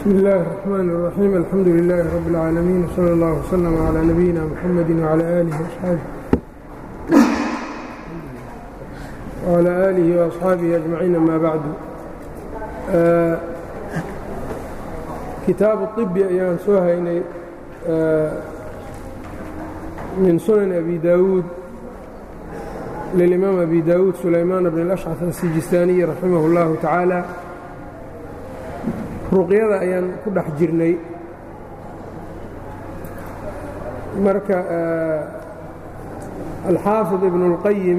bsm اllahi الرحmn الرaxيim alxamdu لilaahi rab اlcaalamiin wslى اllah wslm عlى nabiyina mxamedi wعlى alih wعlى aalihi وaصxaabihi aجmaciin ama bacdu kitaabu طibi ayaan soo haynay min sunan abi dawuud lilimaam abi dawuud sulaymaan bn اlأshcaf asijistaaniyi raximah اllahu tacaala ruqyada ayaan ku dhex jirnay marka alxaafid ibnu اlqayim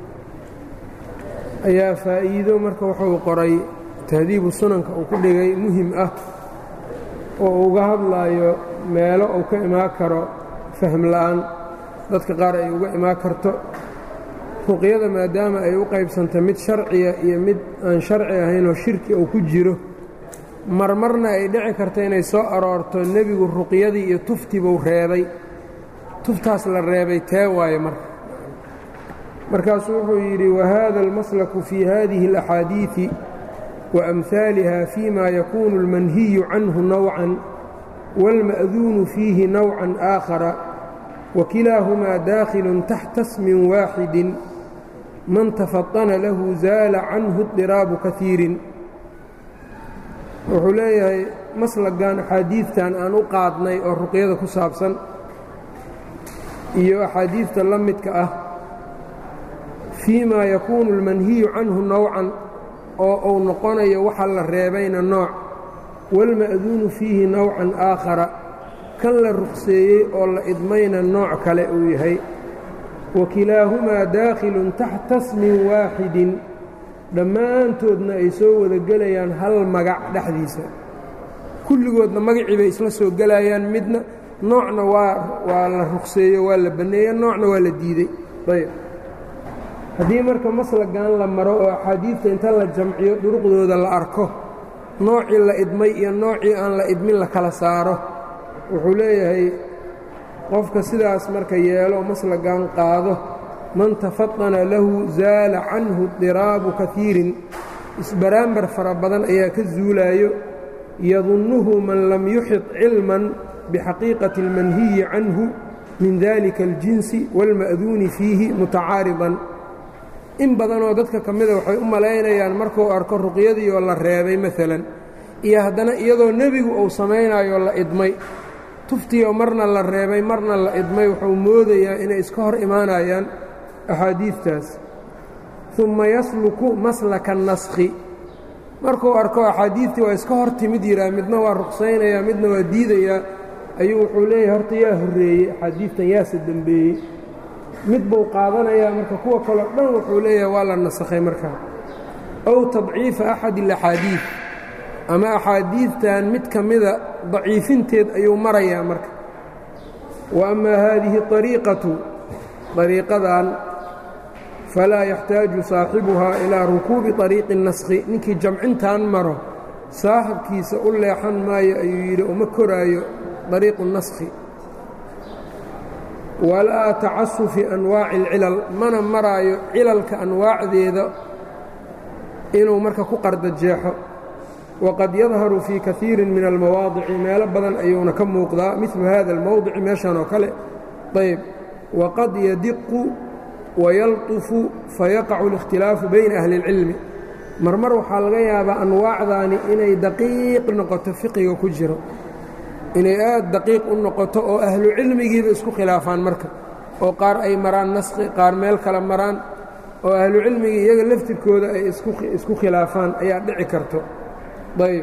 ayaa faa'iido marka wuxuu qoray tahdiibu sunanka uu ku dhigay muhim ah oo uga hadlaayo meelo uu ka imaan karo fahm la'aan dadka qaar ay uga imaan karto ruqyada maadaama ay u qaybsanta mid sharciya iyo mid aan sharci ahaynoo shirki uu ku jiro marmarna ay dhici karta inay soo aroorto nebigu ruqyadii iyo tuftibuu reebay tuftaas la reebay tee waaye marka markaasuu wuxuu yidhi wahada almaslaku fii hadihi اlaxaadiiثi waamhaaliha fima yakunu اlmanhiyu canhu nawcan wاlma'duunu fiihi nawcan aakhara wakilaahumaa daakhilu taxta smin waaxidi man tafaطana lahu zaala canhu اdiraabu kahiirin wuxuu leeyahay maslagan axaadiidtan aan u qaadnay oo ruqyada ku saabsan iyo axaadiidta la midka ah fii maa yakuunu almanhiyu canhu nowcan oo uu noqonayo waxa la reebayna nooc waalma'duunu fiihi nowcan aakhara kan la ruqseeyey oo la idmayna nooc kale uu yahay wa kilaahumaa daakhilun taxta smin waaxidin dhammaantoodna ay soo wada gelayaan hal magac dhexdiisa kulligoodna magacii bay isla soo gelayaan midna noocna waa waa la ruqseeyo waa la banneeya noocna waa la diidey ayb haddii marka maslagan la maro oo axaadiidta inta la jamciyo duruqdooda la arko noocii la idmay iyo noocii aan la idmin la kala saaro wuxuu leeyahay qofka sidaas marka yeelo maslagan qaado man tafaطana lahu zaala canhu diraabu kahiirin isbaraambar fara badan ayaa ka zuulaayo yadunnuhu man lam yuxid cilman bixaqiiqati اlmanhiyi canhu min dalika اljinsi wاlma'duuni fiihi mutacaaridan in badanoo dadka ka mida waxay u malaynayaan markuu arko ruqyadii oo la reebay maalan iyo haddana iyadoo nebigu uu samaynayo la idmay tuftiioo marna la reebay marna la idmay wuxuu moodayaa inay iska hor imaanayaan axaadiidtaas uma yasluku maslaka naskhi markuu arko axaadiidtii waa iska hor timid yihaa midna waa ruqsaynayaa midna waa diidayaa ayuu wuxuu leeyahay horta yaa horreeyey axaadiidtan yaase dembeeyey mid buu qaadanayaa marka kuwa kaleo dhan wuxuu leeyahay waa la nasakhay markaa ow tadciifa axadi alaxaadiid ama axaadiidtan mid ka mida daciifinteed ayuu marayaa marka wa amaa haadihi ariiqatu ariiqadan falaa yaxtaaju saaxibuhaa ilaa rukuubi طariiqi naskhi ninkii jamcintan maro saaxibkiisa u leexan maayo ayuu yidhi uma koraayo dariiqu naskhi walaa tacasufi anwaaci اlcilal mana maraayo cilalka anwaacdeeda inuu marka ku qardajeexo waqad yadharu fii kaiiri min almawaadici meelo badan ayuuna ka muuqdaa milu hada اlmowdici meeshan oo kale ayb waqad yadiqu wayalطufu fayaqacu اlاkhtilaafu bayna ahli اlcilmi marmar waxaa laga yaabaa anwaacdaani inay daqiiq noqoto fiqiga ku jiro inay aad daqiiq u noqoto oo ahlu cilmigiiba isku khilaafaan marka oo qaar ay maraan naskhi qaar meel kale maraan oo ahlu cilmigii iyaga laftirkooda ay isku khilaafaan ayaa dhici karto ayb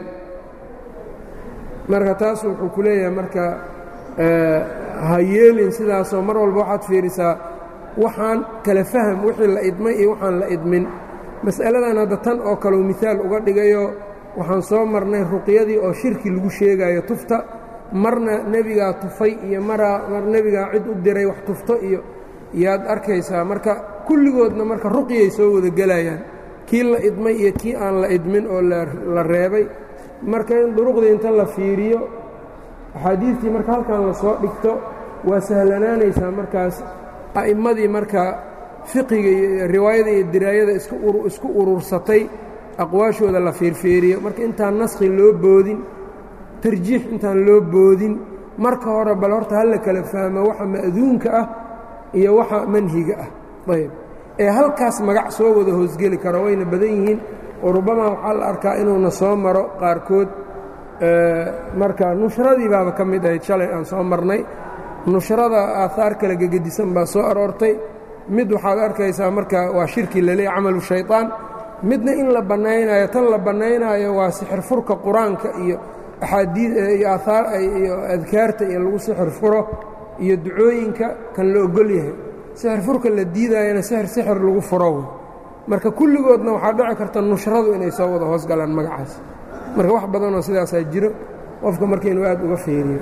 marka taas wuxuu ku leeyahay marka ha yeelin sidaasoo mar walba waxaad fiirisaa waxaan kala faham wixii la idmay iyo waxaan la idmin mas'aladan hadda tan oo kaleu miaal uga dhigayo waxaan soo marnay ruqyadii oo shirki lagu sheegayo tufta marna nebigaa tufay iyo maraa mar nebigaa cid u diray wax tufto iyo yaad arkaysaa marka kulligoodna marka ruqyay soo wada gelayaan kii la idmay iyo kii aan la idmin oo la reebay marka in duruqdii inta la fiiriyo axaadiidtii marka halkan la soo dhigto waa sahlanaanaysaa markaas a'immadii marka fiqiga iyo riwaayada iyo diraayada isku urursatay aqwaashooda la fiirfiiriyo marka intaan naskhi loo boodin tarjiix intaan loo boodin marka hore bal horta hala kala fahmo waxa ma'duunka ah iyo waxa manhiga ah ayb ee halkaas magac soo wada hoosgeli karo wayna badan yihiin oo rubbama waxaa la arkaa inuuna soo maro qaarkood marka nushradii baaba ka mid ahayd shalay aan soo marnay nushrada aahaar kale gegedisan baa soo aroortay mid waxaad arkaysaa marka waa shirki laleey camalu shayطaan midna in la bannaynayo tan la bannaynaayo waa sixir furka qur-aanka iyo axaadii iyo aahaar iyo adkaarta iyo lagu sixir furo iyo ducooyinka kan la ogol yahay sixir furka la diidaayana sixir sixir lagu furo marka kulligoodna waxaa dhici karta nushradu inay soo wada hoos galaan magacaas marka wax badanoo sidaasaa jiro qofka marka inuu aad uga feeriyo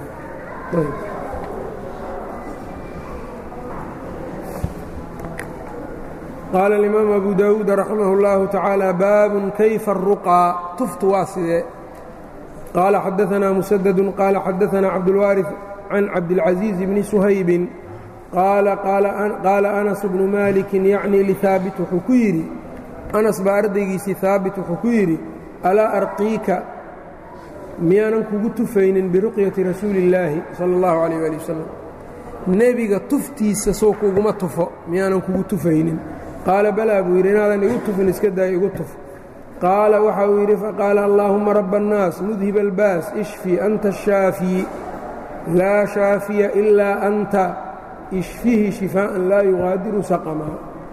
qaala alimaam abu daawuud raximah اllahu tacaala baabun kayfa aruqaa tuftu waa sidee qaala xadaanaa musadadu qaala xadaanaa cabdulwaariث can cabdilcaزiiz bni suhaybin qaala anas bnu maalikin yacni lihaabit wuxuu ku yidhi anas baa ardaygiisii haabit wuxuu ku yidhi alaa arqiika miyaanan kugu tufaynin biruqyati rasuuli illaahi sala allahu calayh ali wasalam nebiga tuftiisa soo kuguma tufo miyaanan kugu tufaynin qaala balaa buu yidhi inaadan igu tufin iska daaya igu tuf qaala waxa uu yidhi faqaala allaahumma rabba annaas mudhib albaas ishfi anta ashaafiyi laa shaafiya ilaa anta ishfihi shifaa'an laa yuqaadiru saqama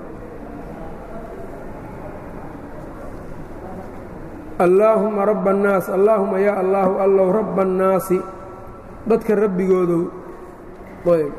allaahumma rabba annaas allaahuma yaa allaahu allow rabba annaasi dadka rabbigoodow ayb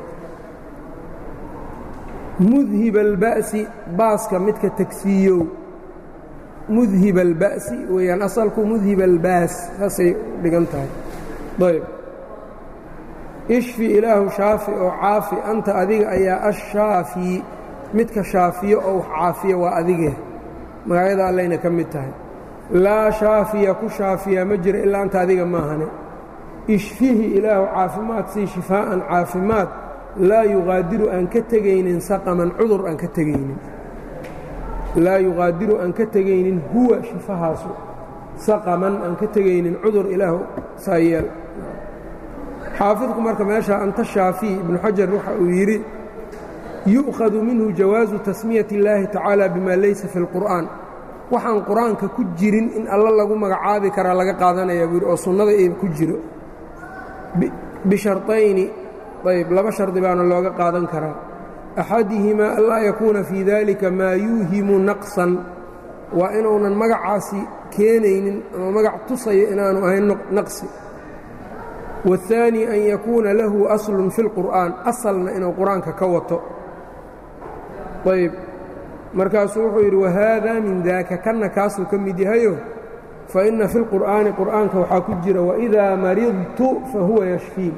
mudhib alba'si baaska midka tegsiiyow mudhib alba'si weeyaan asalku mudhib albaas saasay dhigan tahay ayb ishfi ilaahu shaafi oo caafi anta adiga ayaa ashaafi midka shaafiyo oo wax caafiya waa adigee magacyada allayna ka mid tahay laa shaafiya ku shaafiya ma jira ilaa anta adiga maahane ishfihi ilaahu caafimaad sii shifaa'an caafimaad laa yuqaadiru aan ka tegaynin saqaman cudur aan ka tegaynin laa yuqaadiru aan ka tegaynin huwa shifahaasu saqaman aan ka tegaynin cudur ilaahu saayeel xaafidku marka meesha anta shaafiy ibnu xajar waxa uu yidhi yu'khadu minhu jawaasu tasmiyati اllaahi tacaala bima laysa fi اlqur'aan waxaan qur-aanka ku jirin in alla lagu magacaabi karaa laga qaadanaya buu yidhi oo sunnada ee ku jiro bisharطayni ayb laba shardi baana looga qaadan karaa axadihimaa anlaa yakuuna fii dalika maa yuuhimu naqsan waa inuunan magacaasi keenaynin ama magac tusayo inaanu ahayn naqsi waالثaanي an yakuuna lahu aslun fi اlqur'aan asalna inuu qur-aanka ka wato ayb markaasuu wuxuu yidhi wahaada min daaka kanna kaasuu ka mid yahayo faina fi اlqur'aani qur'aanka waxaa ku jira waidaa maridtu fahuwa yashfiin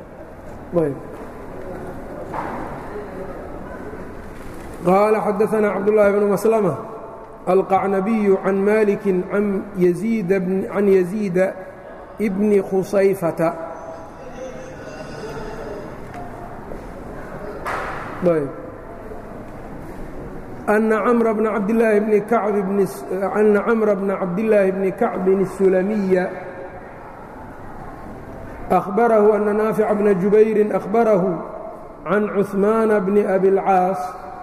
qaala xadaثna cabdالlahi bn maslmة alqacnabiyu can maliki can yaziida bni khusayfata أna cmra bna cabdillaahi bni kacb ana camra bna cabdillaahi bni kacbin الsulamiya أخbarahu أna naafica bna jubayri أخbarahu can cuثmaana bni abi اlcaas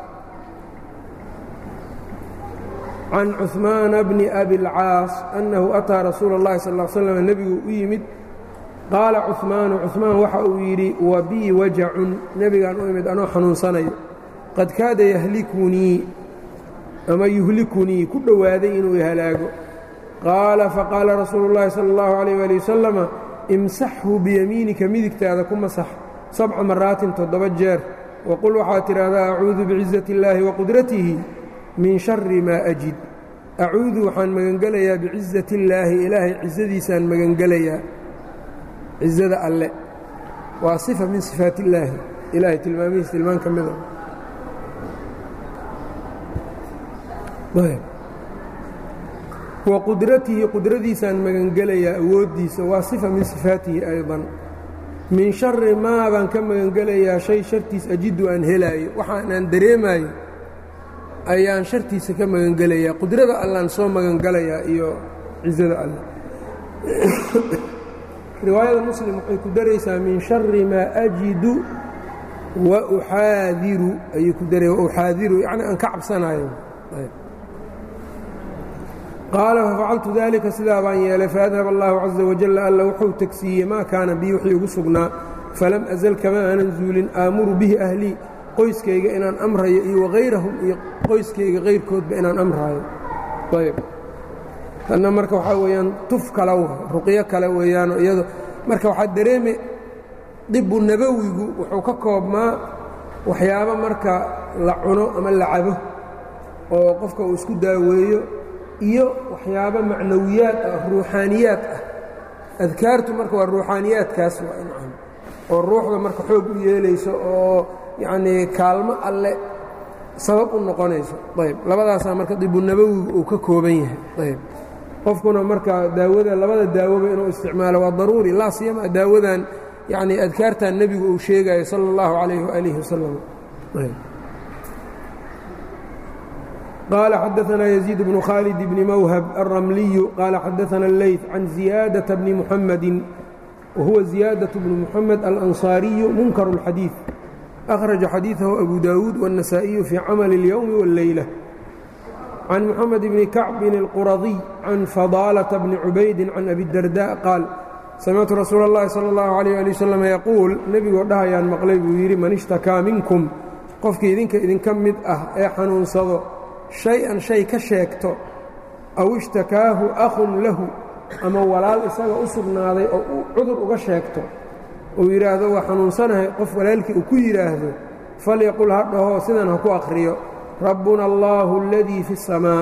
can cuثmaana bni abi اlcaas أnnahu ataa rasuula اllahi sal ا slm nebigu u yimid qaala cuثmaanu cuثmaan waxa uu yidhi wa bii wajacun nebigaan u imid anoo xanuunsanayo qad kaada yahlikunii ama yuhlikunii ku dhowaaday inuu ihalaago qaala faqaala rasuulu اllahi salى اllahu عalيyه ali wasalama imsaxhu biyamiinika midigtaada ku masax sabca maraatin toddoba jeer waqul waxaad tidhaahdaa acuudu biciزati اllaahi waqudratihi min shari maa ajid acuudu waxaan magangelayaa bicizati illaahi ilaahay cizadiisaan magangelayaa cizada alle waa sifa min sifaat illaahi ilaahay tilmaamihiis tilmaan ka mida wa qudratihi qudradiisaan magangelayaa awooddiisa waa sifa min sifaatihi aydan min shari maa baan ka magangelayaa shay shartiis ajidu aan helaayo waxaanaan dareemaayo ayaan shartiisa ka magangelayaa qudrada allaan soo magangelayaa iyo cizada alle riwaayada muslim waxay ku daraysaa min shari maa ajidu wa uxaadiru ayuu ku daray uxaadiru yacni aan ka cabsanayo qaala fafacaltu dalika sidaa baan yeelay faadhab allahu caza wajalla alla wuxuu tegsiiyey maa kaana bii wixii igu sugnaa falam azal kama aanan zuulin aamuru bihi ahlii qoyskayga inaan amrayo iyo wakayrahum iyo qoyskayga kayrkoodba inaan amraayo ayb tanna marka waxaa weeyaan tuf kale ruqyo kale weeyaanoo iyado marka waxaa dareeme dibu nabowigu wuxuu ka koobmaa waxyaabo marka la cuno ama la cabo oo qofka uu isku daaweeyo iyo waxyaabo macnawiyaad ah ruuxaaniyaad ah adkaartu marka waa ruuxaaniyaadkaas waa incam oo ruuxda marka xoog u yeelayso oo yacnii kaalmo alle sabab u noqonayso ayb labadaasaa marka dibunabowigu uu ka kooban yahay ayb qofkuna marka daawada labada daawoba inuu isticmaalo waa daruuri laa siyama daawadan yacni adkaartan nebigu uu sheegayo sala اllahu calayh waalihi wasalam qaala xadaanaa yaziid bnu khaalid bni mawhab alramliyu qaala xadaana اleyt can ziyaadaةa bni muxamadi wahuwa ziyaadaة bnu muxamed alanصaariyu munkaru اlxadiiث akhraja xadiiثahu abu daawuud wالنasaaئiyu fii camali اlyowmi wاlleyla can mxamed bni kacbin اlquradiy can fadaalةa bni cubaydi can abi darda qaal samictu rasuula اllahi salى اllahu عalيh ali wasalam yaquul nebigoo dhahayaan maqlay buu yidhi man ishtakaa minkum qofkii idinka idinka mid ah ee xanuunsado shay-an shay ka sheegto aw ishtakaahu akhun lahu ama walaal isaga u sugnaaday oo uu cudur uga sheegto uu yidhaahdo waa xanuunsanahay qof walaalkii uu ku yidhaahdo falyaqul ha dhaho sidan ha ku akhriyo rabbuna allaahu aladii fi اsamaa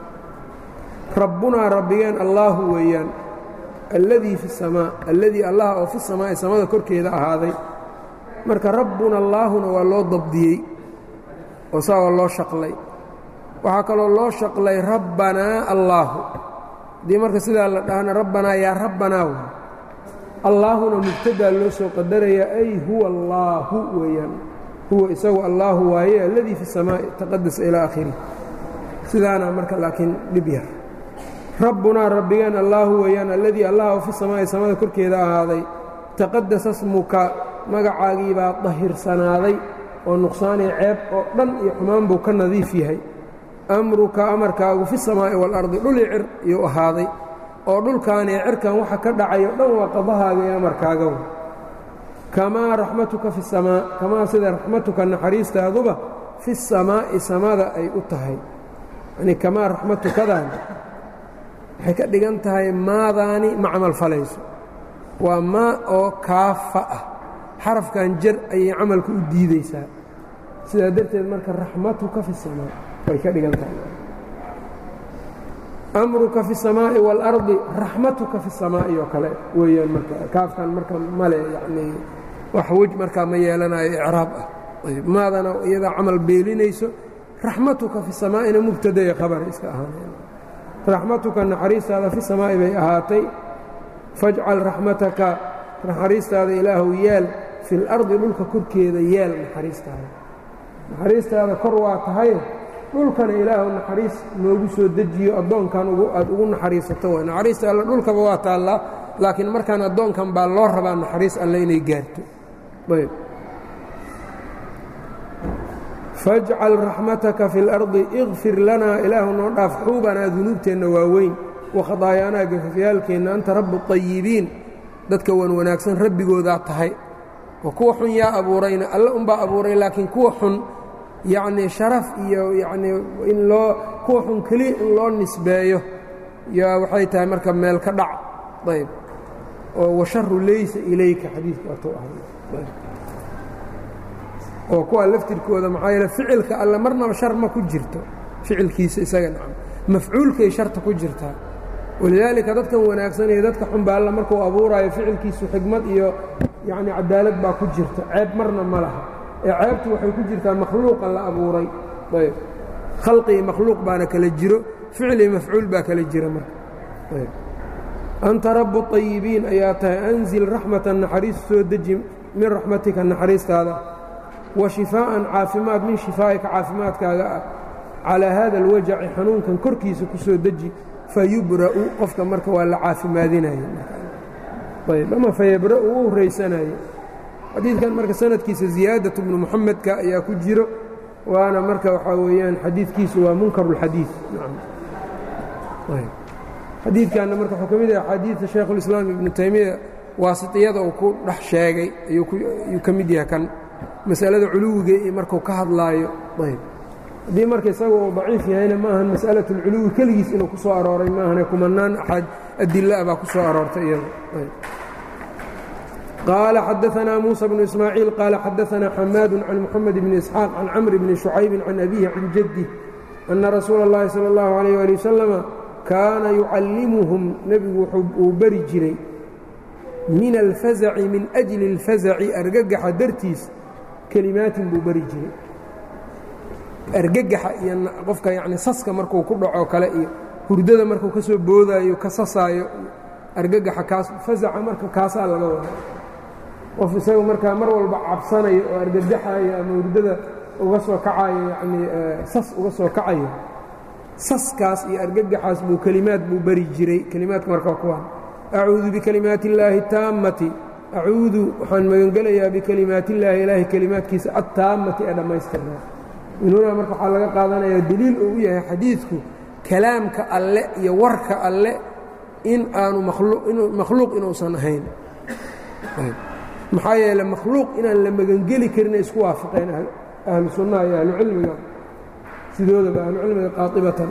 rabbunaa rabbigeen allaahu weeyaan alladii fi اsamaa alladii allah oo fi samaa'i samada korkeeda ahaaday marka rabbuna allaahuna waa loo dabdiyey oo saa waa loo shaqlay waxaa kaloo loo shaqlay rabbanaa allaahu haddii marka sidaa la dhahana rabbanaa yaa rabbanaa w allaahuna mubtadaa loo soo qadarayaa ay huwa allaahu weeyaan huwa isagu allaahu waaye alladii fi samaa'i taqadas ilaa akhirih sidaana marka laakiin dhib yar rabbunaa rabbigeen allaahu weeyaan alladii allah oo fi samaa'i samada korkeeda ahaaday taqadasa smuka magacaagiibaa dahirsanaaday oo nuqsaanay ceeb oo dhan iyo xumaan buu ka nadiif yahay amruka amarkaagu fi samaa'i waalardi dhuli cir iyuu ahaaday oo dhulkaanee cirkan waxa ka dhacayo dhan waa qadahaaga iyo amarkaaga kamaa raxmatuka fi samaa kamaa sida raxmatuka naxariistaaduba fi samaa'i samada ay u tahay yanii kamaa raxmatukadan waxay ka dhigan tahay maadaani ma camal falayso waa maa oo kaafa ah xarafkan jar ayay camalka u diideysaa sidaa darteed marka raxmatuka fi samaa way ka dhigan tahay amruka fi الsamaaءi wاlardi raxmatuka fi الsamaa'i oo kale weeyaan marka kaafkan marka male yanii wax wej markaa ma yeelanayo icraab ah ayb maadana iyadaa camal beelinayso raxmatuka fi samaa'ina mubtadaya khabara iska ahaaneen raxmatuka naxariistaada fi samaa'i bay ahaatay fajcal raxmataka naxariistaada ilaahu yeel fi اlardi dhulka korkeeda yeel naxariistaada naxariistaada kor waa tahay dhulkana ilaahu naxariis noogu soo dejiyo addoonkan aad ugu naxariisato way naxariista alle dhulkaba waa taallaa laakiin markaan addoonkan baa loo rabaa naxariis alle inay gaarto ayb fajcal raxmataka fi اlardi ikfir lanaa ilaahu noo dhaaf xuubanaa dunuubteenna waaweyn wakhadaayaanaa gafafyaalkeenna anta rabu طayibiin dadka wan wanaagsan rabbigoodaa tahay oo kuwa xun yaa abuurayna alle unbaa abuuray laakiin kuwa xun yacnii sharaf iyo yacnii in loo kuwa xun keliya in loo nisbeeyo yaa waxay tahay marka meel ka dhac ayb oo washaru laysa ilayka xadiidku waatuu ahay oo kuwa laftirkooda maxaa yeele ficilka alle marnaba shar ma ku jirto ficilkiisa isaga nacam mafcuulkay sharta ku jirtaa walidaalika dadkan wanaagsan iyo dadka xun baa alla markuu abuuraayo ficilkiisu xigmad iyo yacni cadaalad baa ku jirta ceeb marna ma laha ee ceebtu waxay ku jirtaa makhluuqa la abuuray ayb khalqi iyo makhluuq baana kala jiro ficil iyo mafcuul baa kala jira marka ayb anta rabu طayibiin ayaa tahay anzil raxmatan naxariis soo deji min raxmatika naxariistaada wa shifaa'an caafimaad min shifaa'ika caafimaadkaaga ah calaa haada alwajaci xanuunkan korkiisa ku soo deji fayubra'u qofka marka waa la caafimaadinaya ayb ama fayabra uu u horeysanayo xadiidkan marka sanadkiisa ziyaadatu bnu muxamedka ayaa ku jiro waana marka waxaa weeyaan xadiidkiisu waa munkaru اlxadiid xadiidkanna marka wuxuu ka mid yahay axaadiidta shaykhulislaam ibnu taymiya waasitiyada uu ku dhex sheegay ayuu ka mid yahay kan masalada culuwiga iyo markuu ka hadlaayo ayb haddii marka isaga uu daciif yahayna ma ahan mas'alaة اlculuwi keligiis inuu ku soo arooray maahane kumanaan axad adila baa ku soo aroortay iyada qaala xadaثna muسى بن ismaaعiil qaala xadaثna xamaad can mxamed bn isxaaq can camr bni شhucaybi can abihi can jadih أna rasuula الlahi salى الlahu عalيه alي waslama kaana yucallimuhum nebigu uu beri jiray min alfazaci min أjli اlfazaci argagaxa dartiis kelimaatin buu beri jiray argagaxa iyo qofka yani saska markuu ku dhaco kale iyo hurdada markuu ka soo boodaayo ka sasaayo argagaxa kaas fazaca marka kaasaa laga wada qof isaga markaa mar walba cabsanayo oo argagaxayo ama hurdada uga soo kacayo yanii sas uga soo kacayo saskaas iyo argagaxaas buu kelimaad buu beri jiray kelimaadka marka kuwaan acuudu bikalimaati illaahi taammati acuudu waxaan magangelayaa bikalimaati illaahi ilaahay kelimaadkiisa attaammati ee dhammaystirnaa minuuna marka waxaa laga qaadanayaa deliil uu u yahay xadiidku kalaamka alle iyo warka alle in aanu makhluuq inuusan ahayn maxaa yeele makhluuq inaan la magangeli karina isku waafaqeen ahlu sunnaha iyo ahlu cilmiga sidoodaba ahlu cilmiga qaaibatan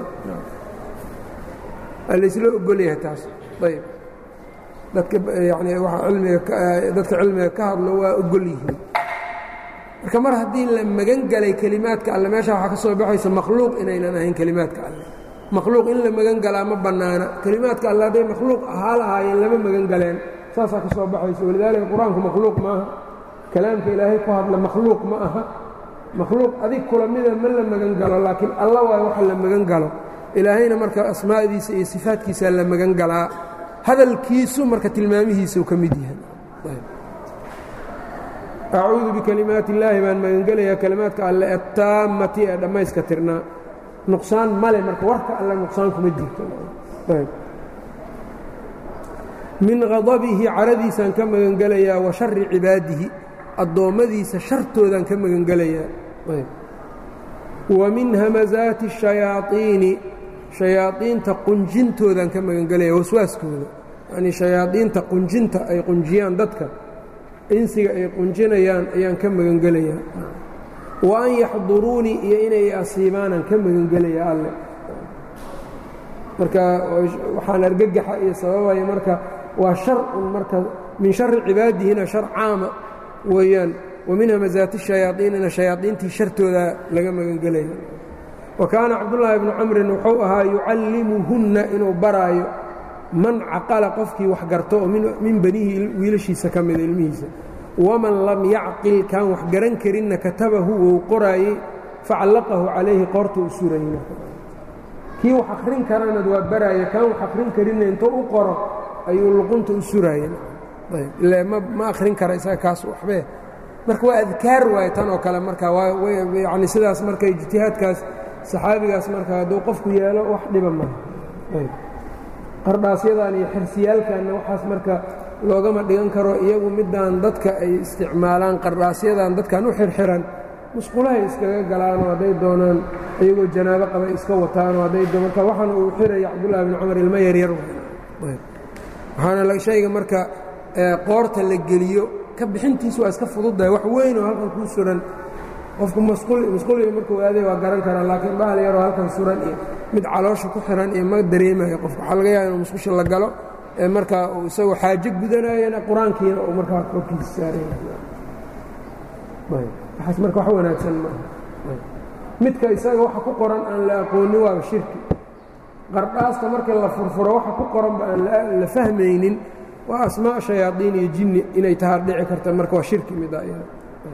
laysla ogol yahay taas ayb dadka yani dadka cilmiga ka hadlo waa ogol yihiin marka mar haddii la magan galay kelimaadka alle meesha waxaa ka soo baxaysa makhluuq inaynan ahayn kelimaadka alle makhluuq in la magan galaa ma bannaana kelimaadka alle hadday makhluuq ahaa lahaayeen lama magan galeen saasaa ka soo baxaysa walidaalika qur-aanku makhluuq ma aha kalaamka ilaahay ku hadla makhluuq ma aha makhluuq adig kula mida ma la magan galo laakiin alla waay waxa la magan galo ilaahayna marka asmaa'diisa iyo sifaadkiisaa la magan galaa hadalkiisu marka tilmaamihiisau ka mid yahay acuudu bikalimaati illaahi baan magangelayaa kalimaadka alle attaammati ee dhammayska tirnaa nuqsaan male marka warka alle nuqsaan kuma jirto min hadabihi caradiisaan ka magangelayaa wa shari cibaadihi addoommadiisa shartoodaan ka magangelayaa wa min hamazaati الshayaaطiini shayaaiinta qunjintoodaan ka magangelaya waswaaskooda yanii shayaaiinta qunjinta ay qunjiyaan dadka insiga ay qunjinayaan ayaan ka magangelayaa wa an yaxduruunii iyo inay asiibaanaan ka magangelaya alle marka waxaan argagaxa iyo sababaya marka waa sharun marka min shari cibaadihina shar caama weeyaan wa min hamazaati shayaaiinina shayaaiintii shartooda laga magangelaya wa kaana cabdullaahi bnu camrin wuxuu ahaa yucallimuhunna inuu baraayo man caqala qofkii wax garto oo min banihi wiilashiisa ka mida ilmihiisa waman lam yacqil kaan wax garan karinna katabahu wou qoraayey facallaqahu calayhi qoorta u surayna kii wax akhrin karanad waa baraaya kaan wax akhrin karinna intuu u qoro ayuu luqunta u suraaya ila ma akhrin kara isaga kaas waxbee marka waa adkaar waaye tan oo kale marka yani sidaas marka ijtihaadkaas saxaabigaas marka hadduu qofku yeelo wax dhiba maha qardhaasyadan iyo xirsiyaalkanna waxaas marka loogama dhigan karo iyagu midaan dadka ay isticmaalaan qardhaasyadan dadkan u xirxiran musqulahay iskaga galaanoo hadday doonaan iyagoo janaabo qabay iska wataanoo hadday marka waxaana uu xiraya cabdullahi bni cumar ilmo yaryar waxaana shayga marka qoorta la geliyo ka bixintiis waa iska fududdahay wax weyn oo halkan kuu suran qofku masquliga markuu aaday waa garan karaa laakiin bahal yaroo halkan suran iyo mid caloosha ku xiran iyo ma dareemayo qofka waxaa laga yaaba inuu musqusha la galo ee markaa uu isagoo xaajo gudanayana qur-aankiina uu markaa korkiisa saaraywaxaas marka wax wanaagsan maaha midka isaga waxa ku qoran aan la aqoonin waaba shirki qardhaasta marka la furfuro waxa ku qoranba aan la fahmaynin waa asmaa shayaadiin iyo jinni inay tahaa dhici karta marka waa shirki mida iyada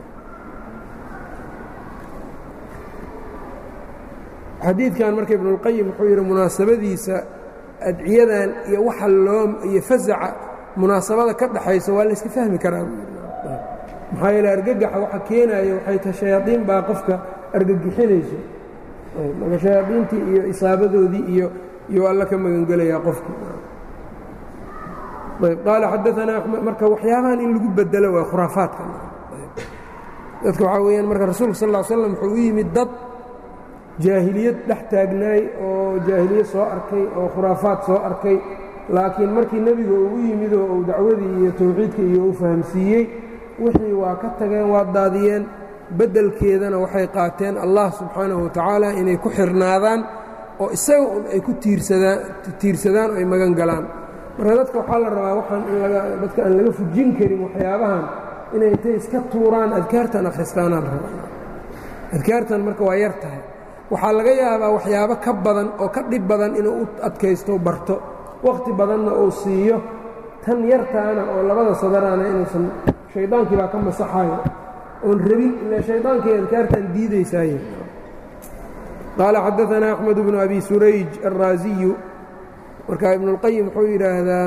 xadiidkan marka ibnuاlqayim wuxuu yidhi munaasabadiisa adciyadan iyo waxa loo iyo fasaca munaasabada ka dhaxaysa waa layska fahmi karaa maxaa yeele argagaxa waxa keenaya waxay tahay shayaadiin baa qofka argagixinayso marka shayaadiintii iyo isaabadoodii iyo iyo alla ka magangelayaa qofki ayb qaala xadaanaa axmed marka waxyaabahan in lagu bedelo waa khuraafaadka dadka waxaa weeyaan marka rasuulka sal ll slam wuxuu u yimid dad jaahiliyad dhex taagnaay oo jaahiliyad soo arkay oo khuraafaad soo arkay laakiin markii nebiga ugu yimid oo uu dacwadii iyo tawxiidka iyo u fahamsiiyey wixii waa ka tageen waa daadiyeen beddelkeedana waxay qaateen allah subxaanahu watacaala inay ku xirnaadaan oo isaga un ay ku tiirsadaan oo ay magan galaan marka dadka waxaa la rabaa waxaan in dadka aan laga fujin karin waxyaabahan inay intay iska tuuraan adkaartan akhristaanaan rabaa adkaartan marka waa yar tahay waxaa laga yaabaa waxyaabo ka badan oo ka dhib badan inuu u adkaysto barto wakhti badanna uu siiyo tan yartaana oo labada sadaraana inuusan shaydaankii baa ka masaxayo oon rabin ila shaydaankii adkaartan diidaysaaye qaala xadaanaa axmed bnu abi surayj alraasiyu marka ibnuاlqayim wuxuu yidhaahdaa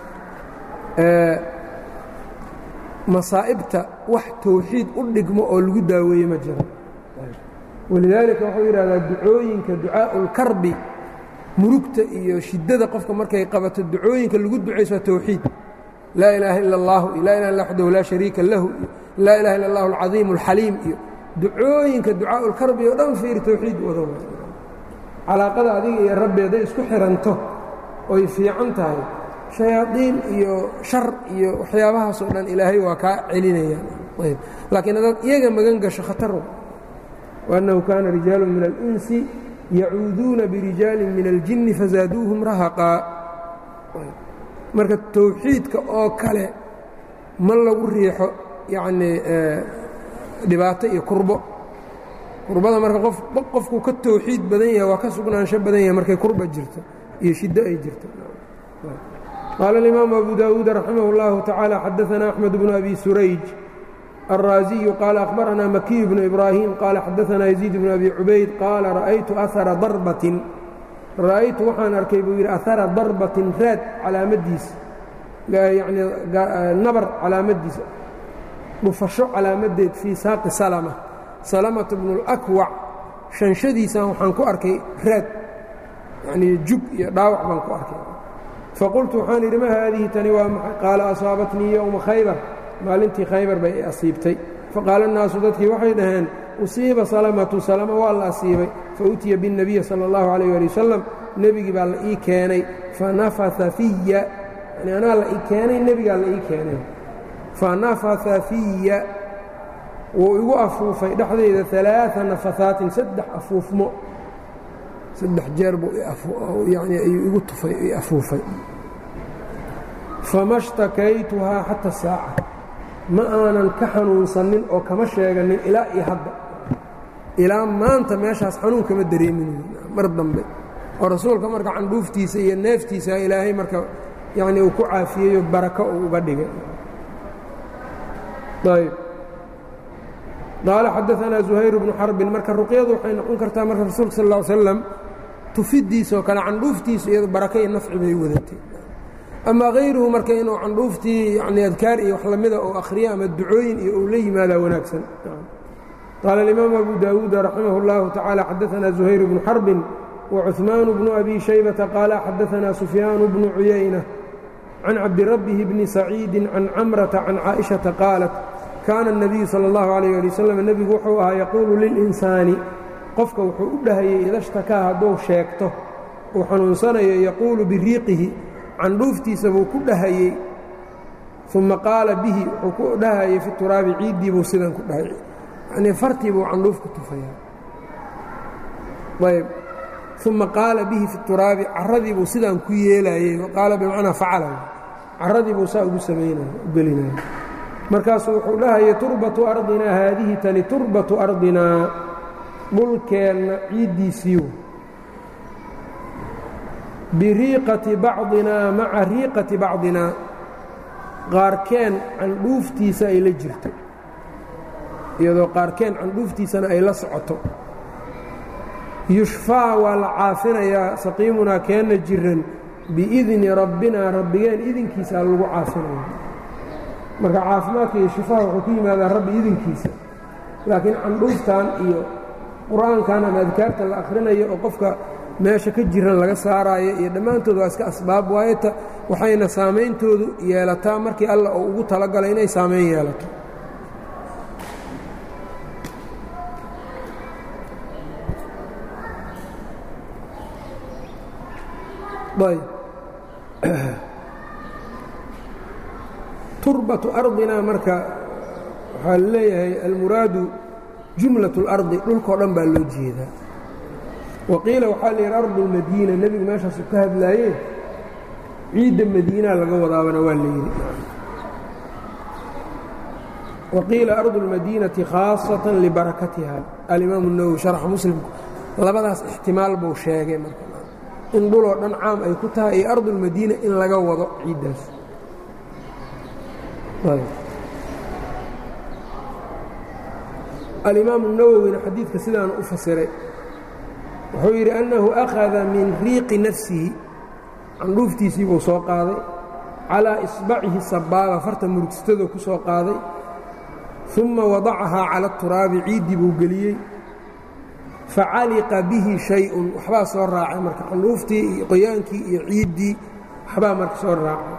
masaa'ibta wax tawxiid u dhigmo oo lagu daaweeye ma jiro walidaalika wuxuu yidhahdaa ducooyinka ducaaءu اlkarbi murugta iyo shiddada qofka markay qabato ducooyinka lagu ducayso waa tawxiid laa ilaaha ila اllahu iyo laa ilaha illa waxdahu laa shariika lahu iyo laa ilaha illa اllahu alcadiim اlxaliim iyo ducooyinka ducaaءu اlkarbi oo dhan fiir tawxiid wada calaaqada adiga iyo rabbi hadday isku xiranto oy fiican tahay shayaadiin iyo shar iyo waxyaabahaasoo dhan ilaahay waa kaa celinayaan ayb laakiin haddaad iyaga magan gasho khatar waannahu kaana rijaalu min alinsi yacuuduuna birijaalin min aljinni fazaaduuhum rahaqaa marka tawxiidka oo kale ma lagu riixo yacnii dhibaato iyo kurbo kurbada marka qof qofkuu ka tawxiid badan yahay waa ka sugnaansho badan yahay markay kurba jirto iyo shiddo ay jirto qaala اlimaamu abu dawuud raximah اllahu tacaala xadaanaa axmed bnu abi surayj alraasiyu qaala akhbaranaa makiyu bnu ibraahim qaala xadaanaa yaziid bnu abi cubayd qaala ra'aytu ahara darbatin ra'aytu waxaan arkay buu yidhi ahara darbatin raad calaamadiisa yanii nabar calaamadiisa dhufasho calaamadeed fii saaqi salma salamata bnu اlakwac shanshadiisan waxaan ku arkay raad yanii jug iyo dhaawac baan ku arkay faqultu waxaan idhi ma haadihi tani waa maxay qaala asaabatnii yowma khaybar maalintii khaybar bay i asiibtay faqaala annaasu dadkii waxay dhaheen usiiba salamatu salama waa la asiibay fautiya biاnnabiyi sala اllahu alayh ali wasalam nebigii baa la ii keenay fanafaa fiya yani anaa la ii keenay nebigaa la ii keenay fanafaa fiya wuu igu afuufay dhexdayda alaaثa nafahaatin saddex afuufmo saddex jeer buu yani ayuu igu tufay i afuufay fama shtakaytuhaa xata saaca ma aanan ka xanuunsanin oo kama sheeganin ilaa iyo hadda ilaa maanta meeshaas xanuun kama dareemin mar dambe oo rasuulka marka candhuuftiisa iyo neeftiisa ilaahay marka yani uu ku caafiyeyo barako uu uga dhigay ayb qaala xadaanaa zuhayr bnu xarbin marka ruqyadu waxay noqon kartaa marka rasuulka sal ا slam tufidiisoo kale candhuuftiisu iyado baraka iyo nafci bay wadatay ama hayruhu marka inuu candhuuftii yani adkaar iyo wax lamida oo akhriyo ama ducooyin iyo uu la yimaadaa wanaagsan qaala اlimaamu abu daawuud raximah اllahu tacaala xadaanaa zuhayr bnu xarbin wacuثmaan bnu abi shaybata qaala xadaanaa sufyaan bnu cuyayna can cabdirabbihi bni saciidi can camrata can caaئiشhaةa qaalat kaana الnabiyu salى اllahu عalيh ali wasalam nebigu wuxuu ahaa yaquulu lilinsaani qofka wuxuu u dhahayey idashtakaa hadduu sheegto uu xanuunsanayo yaquulu biriiqihi candhuuftiisa buu ku dhahayey uma qaala bihi wuxuu ku dhahayey fi turaabi ciiddii buu sidan ku dhahayey yanii fartii buu candhuuf ku tufayaa ayb uma qaala bihi fi turaabi caradii buu sidaan ku yeelayey qaala bimacnaa facala caradii buu saa ugu samaynaya u gelinaya markaasuu wuxuu dhahayay turbatu ardinaa haadihi tani turbatu ardinaa dhulkeenna ciiddiisiiw biriiqati bacdinaa maca riiqati bacdinaa qaarkeen candhuuftiisa ay la jirto iyadoo qaarkeen candhuuftiisana ay la socoto yushfaa waa la caafinayaa saqiimunaa keenna jiran biidni rabbinaa rabbigeen idinkiisaa lagu caafinaya marka caafimaadka iyo shifaha wuxuu ku yimaadaa rabbi idinkiisa laakiin candhuuftan iyo qur-aankan ama adkaarta la akhrinayo oo qofka meesha ka jiran laga saaraayo iyo dhammaantood waa iska asbaab waayeta waxayna saameyntoodu yeelataa markii alla uu ugu talagalay inay saameyn yeelato ayb turbatu ardina marka waxaa leeyahay almuraadu jumlaة اlardi dhulkao dhan baa loo jeedaa waqiila waxaa la yidhi ardu اlmadiina nebigu meeshaasu ka hadlaayeen ciidda madiinaa laga wadaabana waa la yidhi waqiila ardu اlmadiinati khaaصaة libarakatiha alimaamu الnawowi sharxa muslimku labadaas ixtimaal buu sheegay marka in dhuloo dhan caam ay ku tahay iyo ardu اlmadiina in laga wado ciiddaas alimaamu الnawowina xadiidka sidaanu u fasiray wuxuu yidhi annahu akhada min riiqi nafsihi candhuuftiisii buu soo qaaday calىa isbacihi sabaaba farta murugsatadoo ku soo qaaday uma wadacahaa cala اturaabi ciiddii buu geliyey facaliqa bihi shay-un waxbaa soo raacay marka candhuuftii iyo qoyaankii iyo ciiddii waxbaa marka soo raacay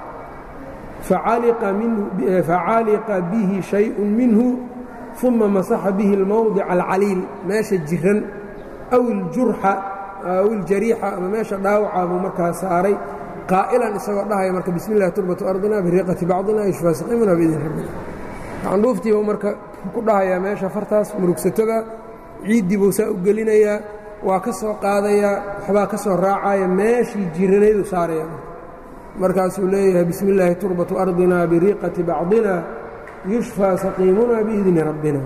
facaliqa bihi shayءu minhu uma masaxa bihi اlmowdica alcaliil meesha jiran aw iljurxa aw iljariixa ama meesha dhaawacaa buu markaa saaray qaa'ilan isagoo dhahaya marka bismi اllahi turbatu ardina biriiqati bacdina yushfaa saqimuna biidin rabbina candhuuftiibuu marka ku dhahayaa meesha fartaas murugsatada ciiddii buu saa u gelinayaa waa ka soo qaadayaa waxbaa ka soo raacaya meeshii jiranaydu saaraya markaasuu leeyahay bismi illaahi turbatu ardina biriiqati bacdina yushfaa saqiimuna biidni rabbina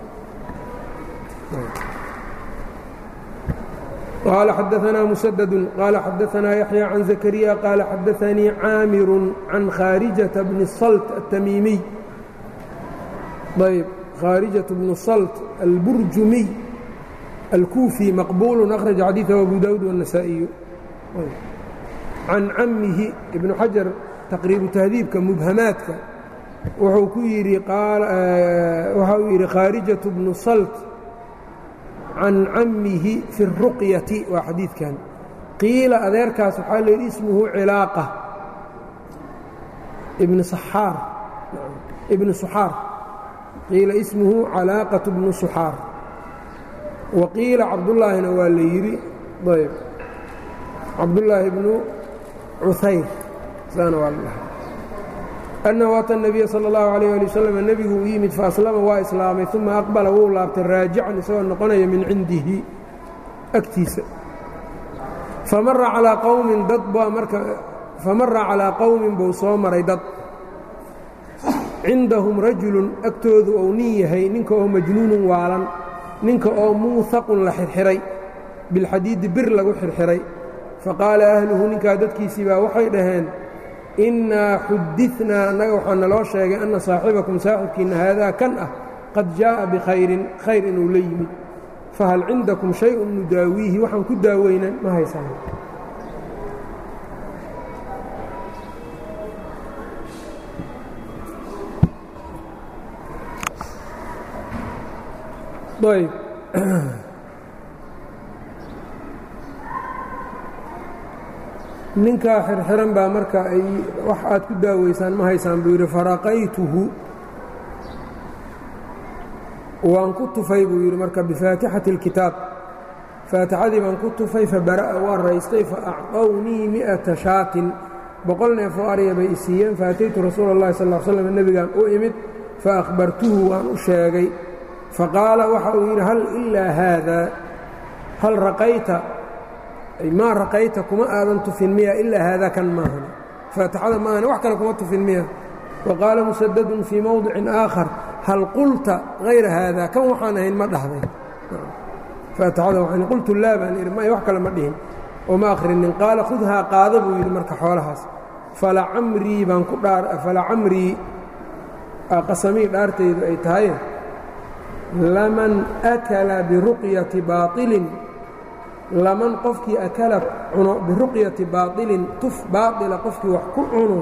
qaala xadaanaa musadadu qaala xadaanaa yaxya can zakariya qaala xadaanii caamiru can khaarijata bni salt atamiimiy ayb khaarijat bnu salt alburjumiy alkuufi maqbuulu akhraja xadiiثahu abu daawuud wالnasaa'iyu can cammihi ibnu xajar taqriibu tahdiibka mubhamaadka wuxuu ku yidhi waxa uu yidhi khaarijatu bnu salt can cammihi fi الruqyati waa xadiidkan qiila adeerkaas waxaa la yidhi ismuhu cilaaqa ibn saxaar ibnu suxaar qiila ismuhu calaaqaة bnu suxaar wa qiila cabdullaahina waa la yidhi ayb cabdullaahi bnu cuhayr saana waa la dhahay annahu ata الnabiya salى اllahu عalيyه ali waslm nebigu u yimid faaslama waa islaamay uma aqbala wuu laabtay raajican isagoo noqonaya min cindihi agtiisa famara calىa qowmin dad baa marka famara calىa qowmin buu soo maray dad cindahum rajulun agtoodu ou nin yahay ninka oo majnuunun waalan ninka oo muuhaqun la xirxiray bilxadiidi bir lagu xirxiray faqaala ahluhu ninkaa dadkiisii baa waxay dhaheen innaa xudinaa annaga waxaa naloo sheegay anna saaxibakum saaxibkiinna haadaa kan ah qad jaa'a bikhayrin khayr inuu la yimid fahal cindakum shay-un nudaawiihi waxaan ku daaweynan ma haysana ayb ninkaa xirxiran baa marka ay wax aad ku daaweysaan ma haysaan buu yidhi faraqaytuhu waan ku tufay buu yidhi marka bifaatixati اlkitaab faatixadii baan ku tufay fabara'a waan raystay faacطownii mi'ata shaatin boqol neef oo arya bay isiiyeen faataytu rasuula اllahi sal ll slam nebigaan u imid faahbartuhu waan u sheegay faqaala waxa uu yidhi hal ilaa haada hal raqayta maa raqayta kuma aadan tufin miya ilaa haadaa kan maahan faatixada maahane wax kale kuma tufin miya wa qaala musadadun fii mowdicin aakhar hal qulta hayra haada kan waxaan ahayn ma dhahday faatixada waxaan qultu laa baan idhi may wax kale ma dhihin oo ma akhrinin qaala khudhaa qaada buu yidhi marka xoolahaas falacamrii baan ku dhaa falacamrii qasamii dhaartaydu ay tahay laman akala biruqyati baailin laman qofkii akala cuno biruqyati baailin tuf baaila qofkii wax ku cuno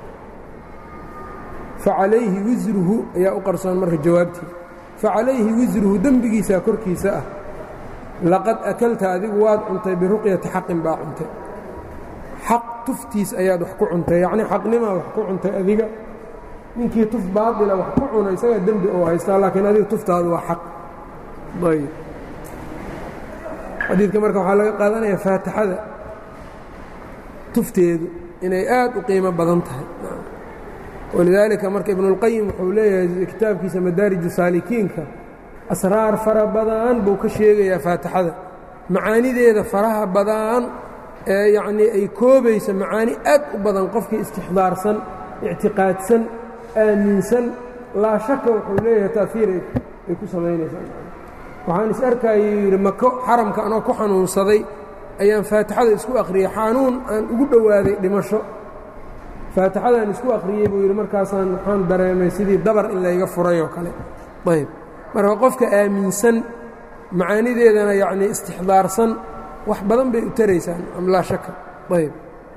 facalayhi wisruhu ayaa u qarsoon marka jawaabtii facalayhi wisruhu dembigiisaa korkiisa ah laqad akalta adigu waad cuntay biruqyati xaqin baa cuntay xaq tuftiis ayaad wax ku cuntay yacnii xaqnimaa wax ku cuntay adiga ninkii tuf baatila wax ku cuna isagaa dembi oo haystaa laakiin adiga tuftaadu waa xaq ayb xadiidka marka waxaa laga qaadanayaa faatixada tufteedu inay aad u qiimo badan tahay walidaalika marka ibnuاlqayim wuxuu leeyahay kitaabkiisa madaariju saalikiinka asraar fara badan buu ka sheegayaa faatixada macaanideeda faraha badan ee yacnii ay koobaysa macaani aad u badan qofkii istixdaarsan ictiqaadsan aaminsan laa shaka wuxuu leeyahay taafiir ay ku samaynaysaa waxaan is arkayay yidhi mako xaramka anoo ku xanuunsaday ayaan faatixada isku akhriyey xanuun aan ugu dhowaaday dhimasho faatixadaan isku akhriyey buu yidhi markaasaan waxaan dareemay sidii dabar in layga furay oo kale ayb marka qofka aaminsan macaanideedana yacnii istixdaarsan wax badan bay u taraysaan am laa shaka ayb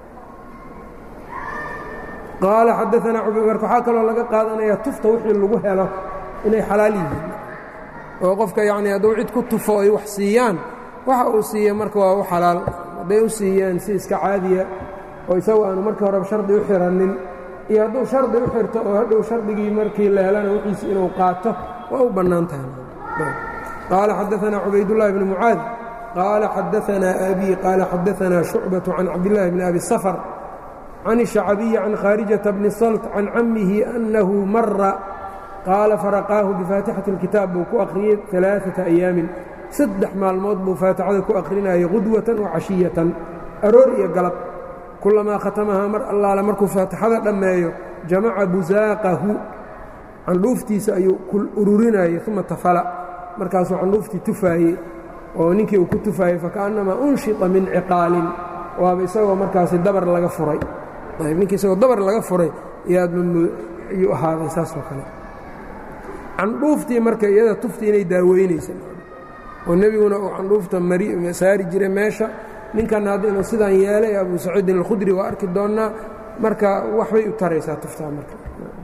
qaala xadaanaa marka waxaa kaloo laga qaadanayaa tufta wixii lagu helo inay xalaal yihiin oo qofka yacnii hadduu cid ku tufo ay wax siiyaan waxa uu siiya marka waa u xalaal hadday u siiyaan si iska caadiya oo isagu aanu markii horeba shardi u xiranin iyo hadduu shardi u xirto oo hadhow shardigii markii la helana wixiisi inuu qaato waa u bannaan tahay qaala xadaanaa cubaydullaahi bni mucaad qaala xadaanaa abii qaala xadaanaa shucbaةu can cabdillaahi bni abi safar can الشhacbiyi can khaarijata bni salt can cammihi annahu mara qaala faraqaahu bifaatixati اlkitaab buu ku akhriyey ثalaaثaةa أyaamin saddex maalmood buu faatixada ku akhrinayay qudwatan wa cashiyatan aroor iyo galab kulamaa khatamahaa mar allaale markuu faatixada dhammeeyo jamaca busaaqahu candhuuftiisa ayuu ururinayey uma tafala markaasuu candhuuftii tufaayey oo ninkii uu ku tufaayey fakaأnnamaa unshita min ciqaalin waaba isagoo markaasi dabar laga furay ninkii isagoo dabar laga furay yaadmayuu ahaaday saasoo kale candhuuftii marka iyada tuftii inay daaweynaysa oo nebiguna uu candhuufta saari jiray meesha ninkanna hadda inuu sidaan yeelay abu saciidin alkhudri waa arki doonnaa marka waxbay u taraysaa tuftaa marka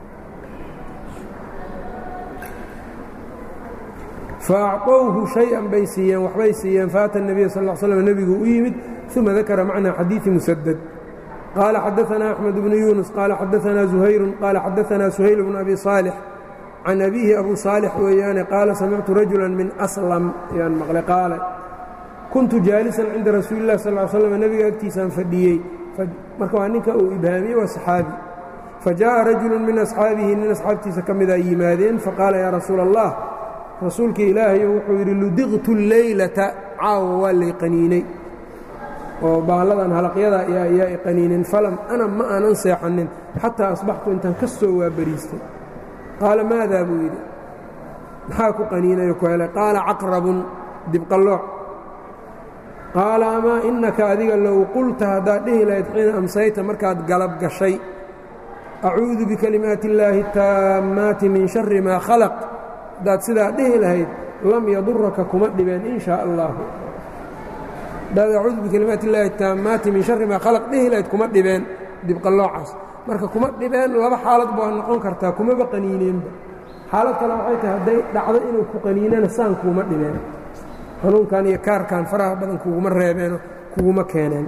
faacطowhu شhayئan bay siiyeen waxbay siiyeen faata النabiy sal ا slm nebigu u yimid ثuma dakara macna xadiiثi musadد qaala xadaثna أxmed bnu yunus qaala xadaثna زuhayru qaala xadaثna سuhayl bnu abi صaalح can abiihi abu صaalح weeyaane qaala samictu rajula min aslam yaan maqlay qaala kuntu jaalisan cinda rasuuli الlah sal slm nebiga agtiisaan fadhiyey marka waa ninka uu ibhaamiyey waa saxaabi fajaءa rajulu min asxaabihi nin asxaabtiisa ka midaa yimaadeen faqaala yaa rasuula الlah rasuulka ilaahay wuxuu yidhi ludiqtu leylata caawa waa lay qaniinay oo baalladan halaqyada ayaa i qaniineen falam ana ma aanan seexanin xataa asbaxtu intaan ka soo waabariistay qaala maadaa buu yidhi maxaa ku qaniinayo ku helay qaala caqrabun dibqallooc qaala amaa innaka adiga low qulta haddaad dhihi lahayd xiina amsayta markaad galab gashay acuudu bikalimaati illaahi taammaati min shari maa khalaq haddaad sidaa dhihi lahayd lam yaduraka kuma dhibeen in shaa allahu haddaad acuudu bikalimaati illaahi taammaati min shari maa khalaq dhihi lahayd kuma dhibeen dibqalloocaas marka kuma dhibeen laba xaalad baa noqon kartaa kumaba qaniineenba xaalad kale waxay tahay hadday dhacdo inuu ku qaniinana saan kuuma dhibeen xanuunkan iyo kaarkan faraha badan kuguma reebeeno kuguma keeneen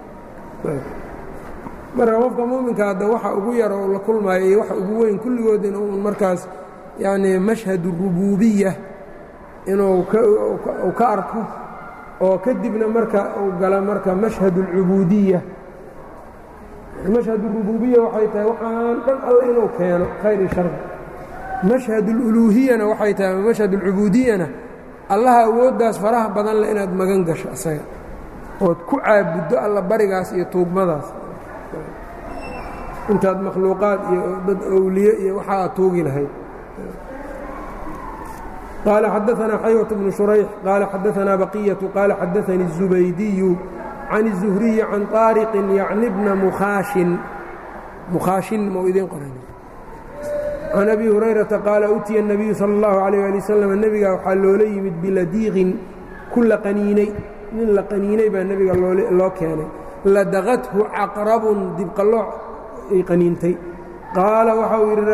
marka qofka muuminka hadda waxa ugu yar oo la kulmaayo iyo waxa ugu weyn kulligood in uun markaas yacnii mashhadu rubuubiya inuu uu ka arko oo kadibna marka uu gala marka mashhadu alcubuudiya mashhad اrububiya waxay tahay waxaan dhan alle inuu keeno khayr i shar mashhad اluluuhiyana waxay tahay mashhad اlcubudiyana allaha awooddaas faraha badan leh inaad magan gasho isaga ood ku caabuddo alla barigaas iyo tuugmadaas intaad makhluuqaad iyo dad owliye iyo waxa aad tuugi lahayd قال xدثنا xyوة بن شhريح قال xدثنا بقية قال xدثني الزبيدي عن الزهري عن طارق يعن بن مkhاشhin مkhاشhin m idin qoran عن أبي هريرةa قال أتiya النبي صلى الله عليه لي وسلم nebiga waxaa loola yimid biladiiqin ku la qaniinay nin la qaniinay baa nebiga loo keenay ladaqathu caqرaبun dibqalooc ay qaniintay qaala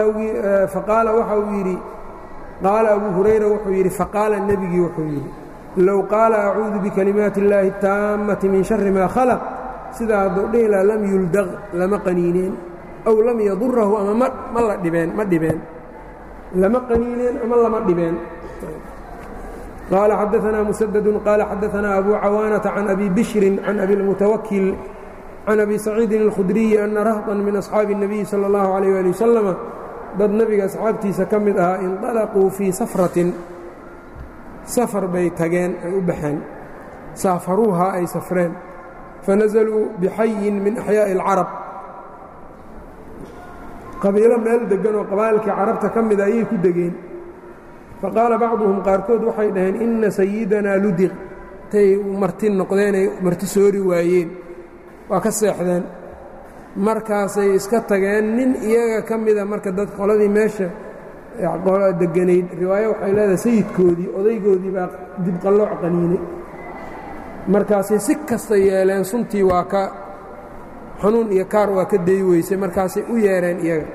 waxa uu yidhi qaala abu hurayra wuxuu yidhi faqaala nebigii wuxuu yidhi low qaala acuudu bikalimaati اllaahi اtaammati min shari maa khalaq sidaa hadduu dhihi laha lam yuldaq lama qaniineen aw lam yadurahu ama ma la dhibeen ma dhibeen lama qaniineen ama lama dhibeen qaala xadaanaa musadadu qaala xadaanaa abu cawaanata can abi bishrin can abi اlmutawakil can abi saciidin اlkhudriyi ana rahdan min asxaabi الnabiyi salى اllahu عalيyه ali wasalama dad nebiga asxaabtiisa ka mid ahaa inطalaquu fii safratin safar bay tageen ay u baxeen saafaruuhaa ay safreen fanazaluu bixayin min axyaaءi اlcarab qabiilo meel deggan oo qabaa'ilkii carabta ka mida ayay ku degeen faqaala bacduhum qaarkood waxay dhaheen inna sayidanaa ludiq tay marti noqdeenay marti soori waayeen waa ka seexdeen markaasay iska tageen nin iyaga ka mida marka dad qoladii meesha deganayd riwaayo waxay leedahay sayidkoodii odaygoodii baa dibqallooc qaniinay markaasay si kasta yeeleen suntii waa ka xanuun iyo kaar waa ka day weysay markaasay u yeereen iyaga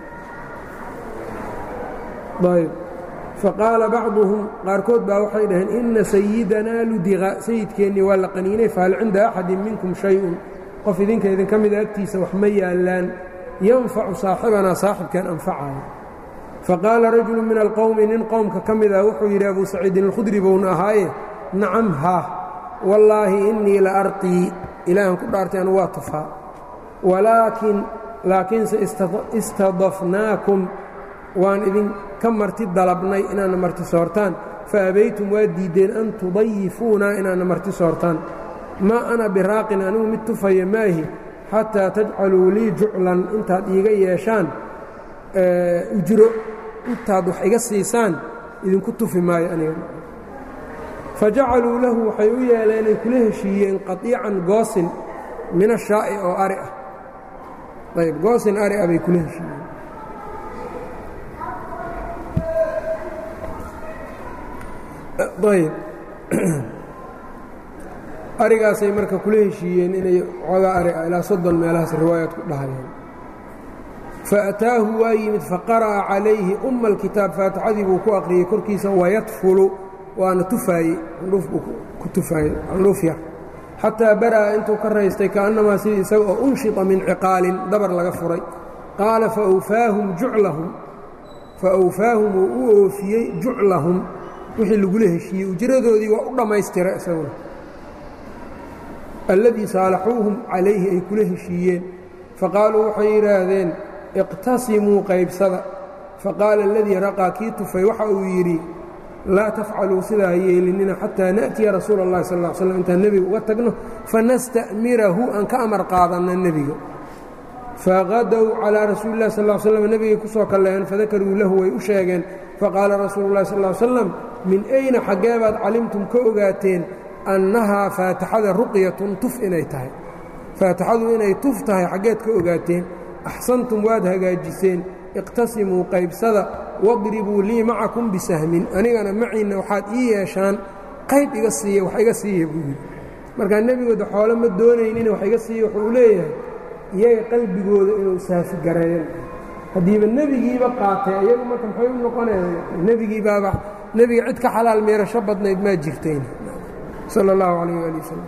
ayb faqaala bacduhum qaarkood baa waxay dhaheen inna sayidanaa ludiqa sayidkeennii waa la qaniinay fahal cinda axadin minkum shay-un qof idinka idinka mida agtiisa wax ma yaallaan yanfacu saaxibanaa saaxibkan anfacayo faqaala rajulu min alqowmi nin qowmka ka mid ah wuxuu yidhi abuu saciidin alkhudri bouna ahaaye nacam haa wallaahi innii la arqii ilaahan ku dhaartay anu waa tufaa walaakin laakiinse istadafnaakum waan idinka marti dalabnay inaadna marti soortaan fa abaytum waa diiddeen an tudayifuuna inaadna marti soortaan maa ana biraaqin anigu mid tufaya maahi xataa tajcaluu lii juclan intaad iiga yeeshaan ujro intaad wax iga siisaan idinku tufi maayo aniga fa jacaluu lahu waxay u yeeleenay kula heshiiyeen qaiican goosin min ashaa'i oo ari ah ayb goosin ari ah bay kula heshiiyeen ayb arigaasay marka kula heshiiyeen inay xoogaa ari ah ilaa soddon meelahaas riwaayaad ku dhahayeen faataahu waa yimid faqara'a calayhi umma alkitaab faatixadii buu ku aqriyey korkiisa wayadfulu waana tufaaye andhuuf buu ku tufaaye andhuuf yar xataa bara'a intuu ka raystay kaannamaa sidii isaga oo unshita min ciqaalin dabar laga furay qaala faawfaahum juclahum fa awfaahum uu u oofiyey juclahum wixii lagula heshiiyey ujradoodii waa u dhammaystira isaguna alladii saalaxuuhum calayhi ay kula heshiiyeen faqaaluu waxay yidhaahdeen iqtasimuu qaybsada faqaala aladii raqaa kii tufay waxa uu yidhi laa tafcaluu sidaa yeelinina xataa na'tiya rasuula اllahi sal ا slam intaan nebiga uga tagno fanasta'mirahu aan ka amar qaadanno nebiga faqadow calىa rasuuli اllahi sal slam nebigay ku soo kalleeen fadakaruu lahu way u sheegeen faqaala rasuulu اllahi sal slam min ayna xaggee baad calimtum ka ogaateen annahaa faatixada ruqyatun tuf inay tahay faatixadu inay tuf tahay xaggeed ka ogaateen axsantum waad hagaajiseen iqtasimuu qaybsada wadribuu lii macakum bisahmin anigana maciinna waxaad ii yeeshaan qayb iga siiya wax iga siiya buu yidhi markaa nebigooda xoole ma doonaynin wax iga siiya wuxuu leeyahay iyaga qalbigooda inuu saafi gareeyo haddiiba nebigiiba qaatay iyagu marka maxay u noqonaya nebigiibaaba nebiga cid ka xalaal meerasho badnayd maa jirtayn sala اllahu calayh ali wasalam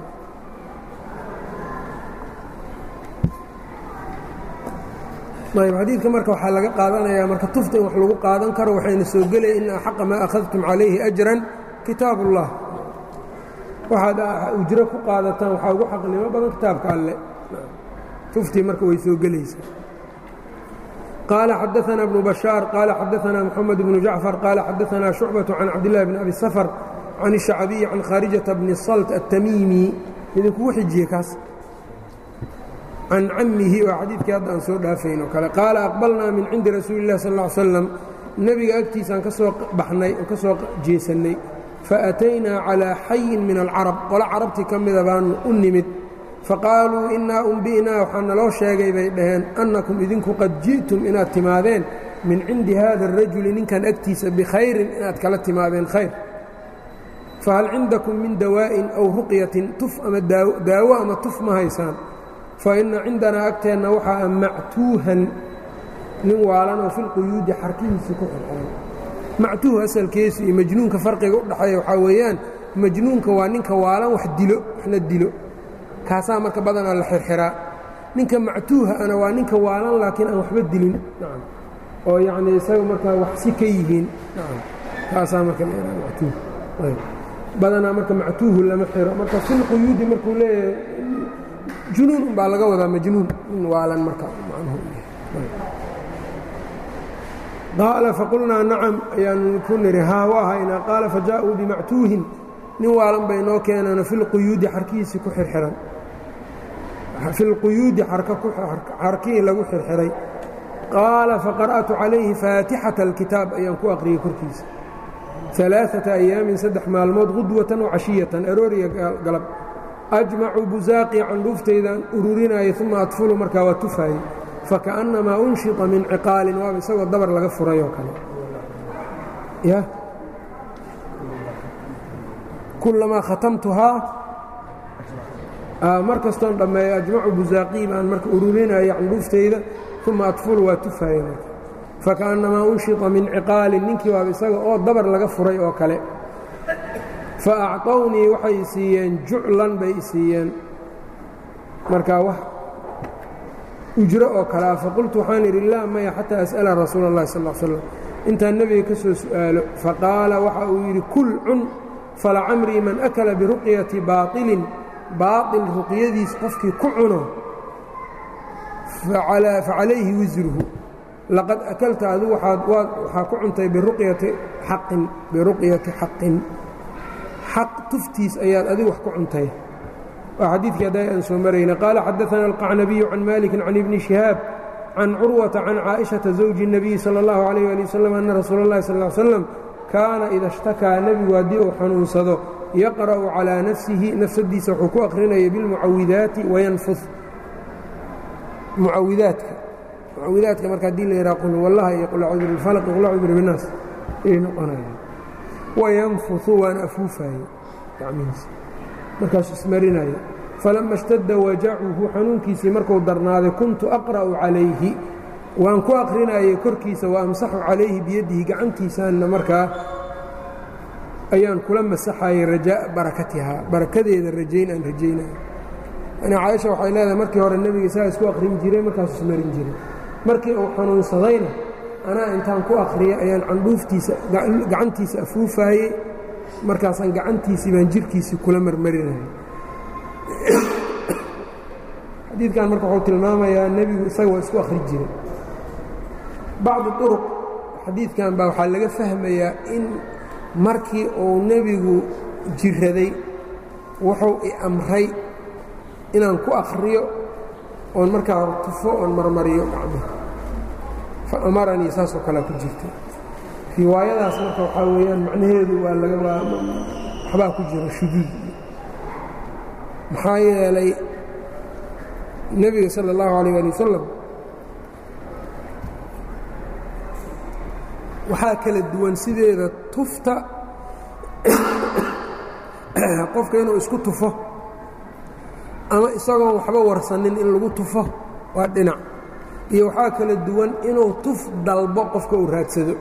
ayb xadiidka marka waxaa laga qaadanayaa marka tufta in wax lagu qaadan karo waxayna soo gelaya ina axaqa maa akhadtum calayhi ajran kitaab ullah waxaad ujro ku qaadataan waxaa ugu xaqnimo badan kitaabka alle tuftii marka way soo gelaysaa qaala xadaثna bnu bashaar qaala xadaثna mxamed bnu jacfar qaala xadaثna shucbaة can cabdillahi bn abi safr can الshacbiyi can khaarijata bni salt الtamiimi idinkugu xijiye kaas can cammihi waa xadiidkii hadda aan soo dhaafayn oo kale qaala aqbalnaa min cindi rasuuli اllahi sal ا ly slam nebiga agtiisaan ka soo baxnay oo ka soo jeesannay faataynaa calىa xayin min alcarab qolo carabtii ka mida baanu u nimid faqaaluu innaa umbi'naa waxaa naloo sheegay bay dhaheen annakum idinku qad ji'tum inaad timaadeen min cindi hada الrajuli ninkan agtiisa bikhayrin inaad kala timaadeen khayr fahal cindakum min dawaa'in aw ruqyatin tuf ama daawo ama tuf ma haysaan faina cindanaa agteenna waxaa mactuuhan nin waalan oo filquyuudi xarkihiisa ku xirxiran mactuuh asalkeesu iyo majnuunka farqiga u dhaxeeya waxaa weeyaan majnuunka waa ninka waalan wax dilo waxna dilo kaasaa marka badanaa la xirxiraa ninka mactuuha ana waa ninka waalan laakiin aan waxba dilin oo yacnii isaga markaa wax si ka yihiin kaasaa marka matuuh badanaa marka mactuuhu lama xiro marka filquyuudi markuu leeyahay junuun umbaa laga wadaa majnuun nin waalan marka macnuhu qaala faqulnaa nacam ayaanu ku nidhi haa waa haynaa qaala fajaa'uu bimactuuhin nin waalan bay noo keenano filquyuudi xarkihiisii ku xirxiran filquyuudi xarkihii lagu xirxiray qaala faqara'tu calayhi faatixata alkitaab ayaan ku aqriyey korkiisa alaaata ayaamin saddex maalmood qudwatan wacashiyatan arooriya galab ajmacu busaaqii candhuuftaydan ururinayay uma adfulu markaa waa tufaayey fakaأnnamaa unshita min ciqaalin waaba isagoo dabar laga furay oo kale ya kulamaa khatamtuhaa mar kastoon dhammeeyo ajmacu busaaqii baan marka ururinaya candhuuftayda uma adfulu waa tufaayey marka fakaأnnamaa unshita min ciqaalin ninkii waaba isaga oo dabar laga furay oo kale faacطownii waxay siiyeen juclan bay siiyeen markaa wax ujro oo kalea faqultu waxaan idhi laa maya xataa as'ala rasuula اllahi sal ا slam intaan nebiga ka soo su'aalo faqaala waxa uu yidhi kul cun falacamrii man akala biruqyati baaطilin baaطil ruqyadiis qofkii ku cuno facalayhi wisruhu laqad akalta adigu waxaa ku cuntay biruqyati xaqin biruqyati xaqin xaq tuftiis ayaad adigu wax ku cuntay waa xadiidkii hadday aan soo marayna qaala xadaثana alqacnabiyu can maliki can ibni shihaab can curwata can caaئiشhaةa zawji الnabiyi salى اllahu عalيh ali waslm ana rasuula اllahi sal slam kaana ida اshtakaa nebigu haddii uu xanuunsado yaqra'u calىa nafsihi nafsadiisa wuxuu ku aqrinaya bilmucawidaati wayanfud mucawidaadka mucawidaadka marka hadii la yidhaha qul wallaha iyo qul acuudu bilfalq qul acuudu birabinaas ayay noqonayaan wayanfuhu waana afuufaye gacmihiisa markaasuu ismarinaya falama اshtadda wajacuhu xanuunkiisii marku darnaaday kuntu aqra'u calayhi waan ku aqrinayay korkiisa wa amsaxu calayhi biyadihi gacantiisaanna markaa ayaan kula masaxayay rajaa'a barakatihaa barakadeeda rajayn aan rajaynayo yani caaisha waxay leedahay markii hore nebiga isagaa isku aqrin jiray markaasuu ismarin jiray markii uu xanuunsadayna anaa intaan ku akhriyay ayaan candhuuftiisa gacantiisa afuufaayey markaasaan gacantiisii baan jirhkiisii kula marmarinayay xadiidkan marka wuxuu tilmaamayaa nebigu isaga waa isku akhri jiray bacdu duruq xadiidkan baa waxaa laga fahmayaa in markii uu nebigu jiraday wuxuu i amray inaan ku akhriyo oon markaa tufo oon marmariyo gacmaha fa amaranii saasoo kalea ku jirta riwaayadaas marka waxaa weeyaan macnaheedu waa laga waxbaa ku jiro shuduud maxaa yeelay nebiga sala اllahu alayh ali wasalam waxaa kala duwan sideeda tufta qofka inuu isku tufo ama isagoon waxba warsanin in lagu tufo waa dhinac iyo waxaa kala duwan inuu tuf dalbo qofka uu raadsado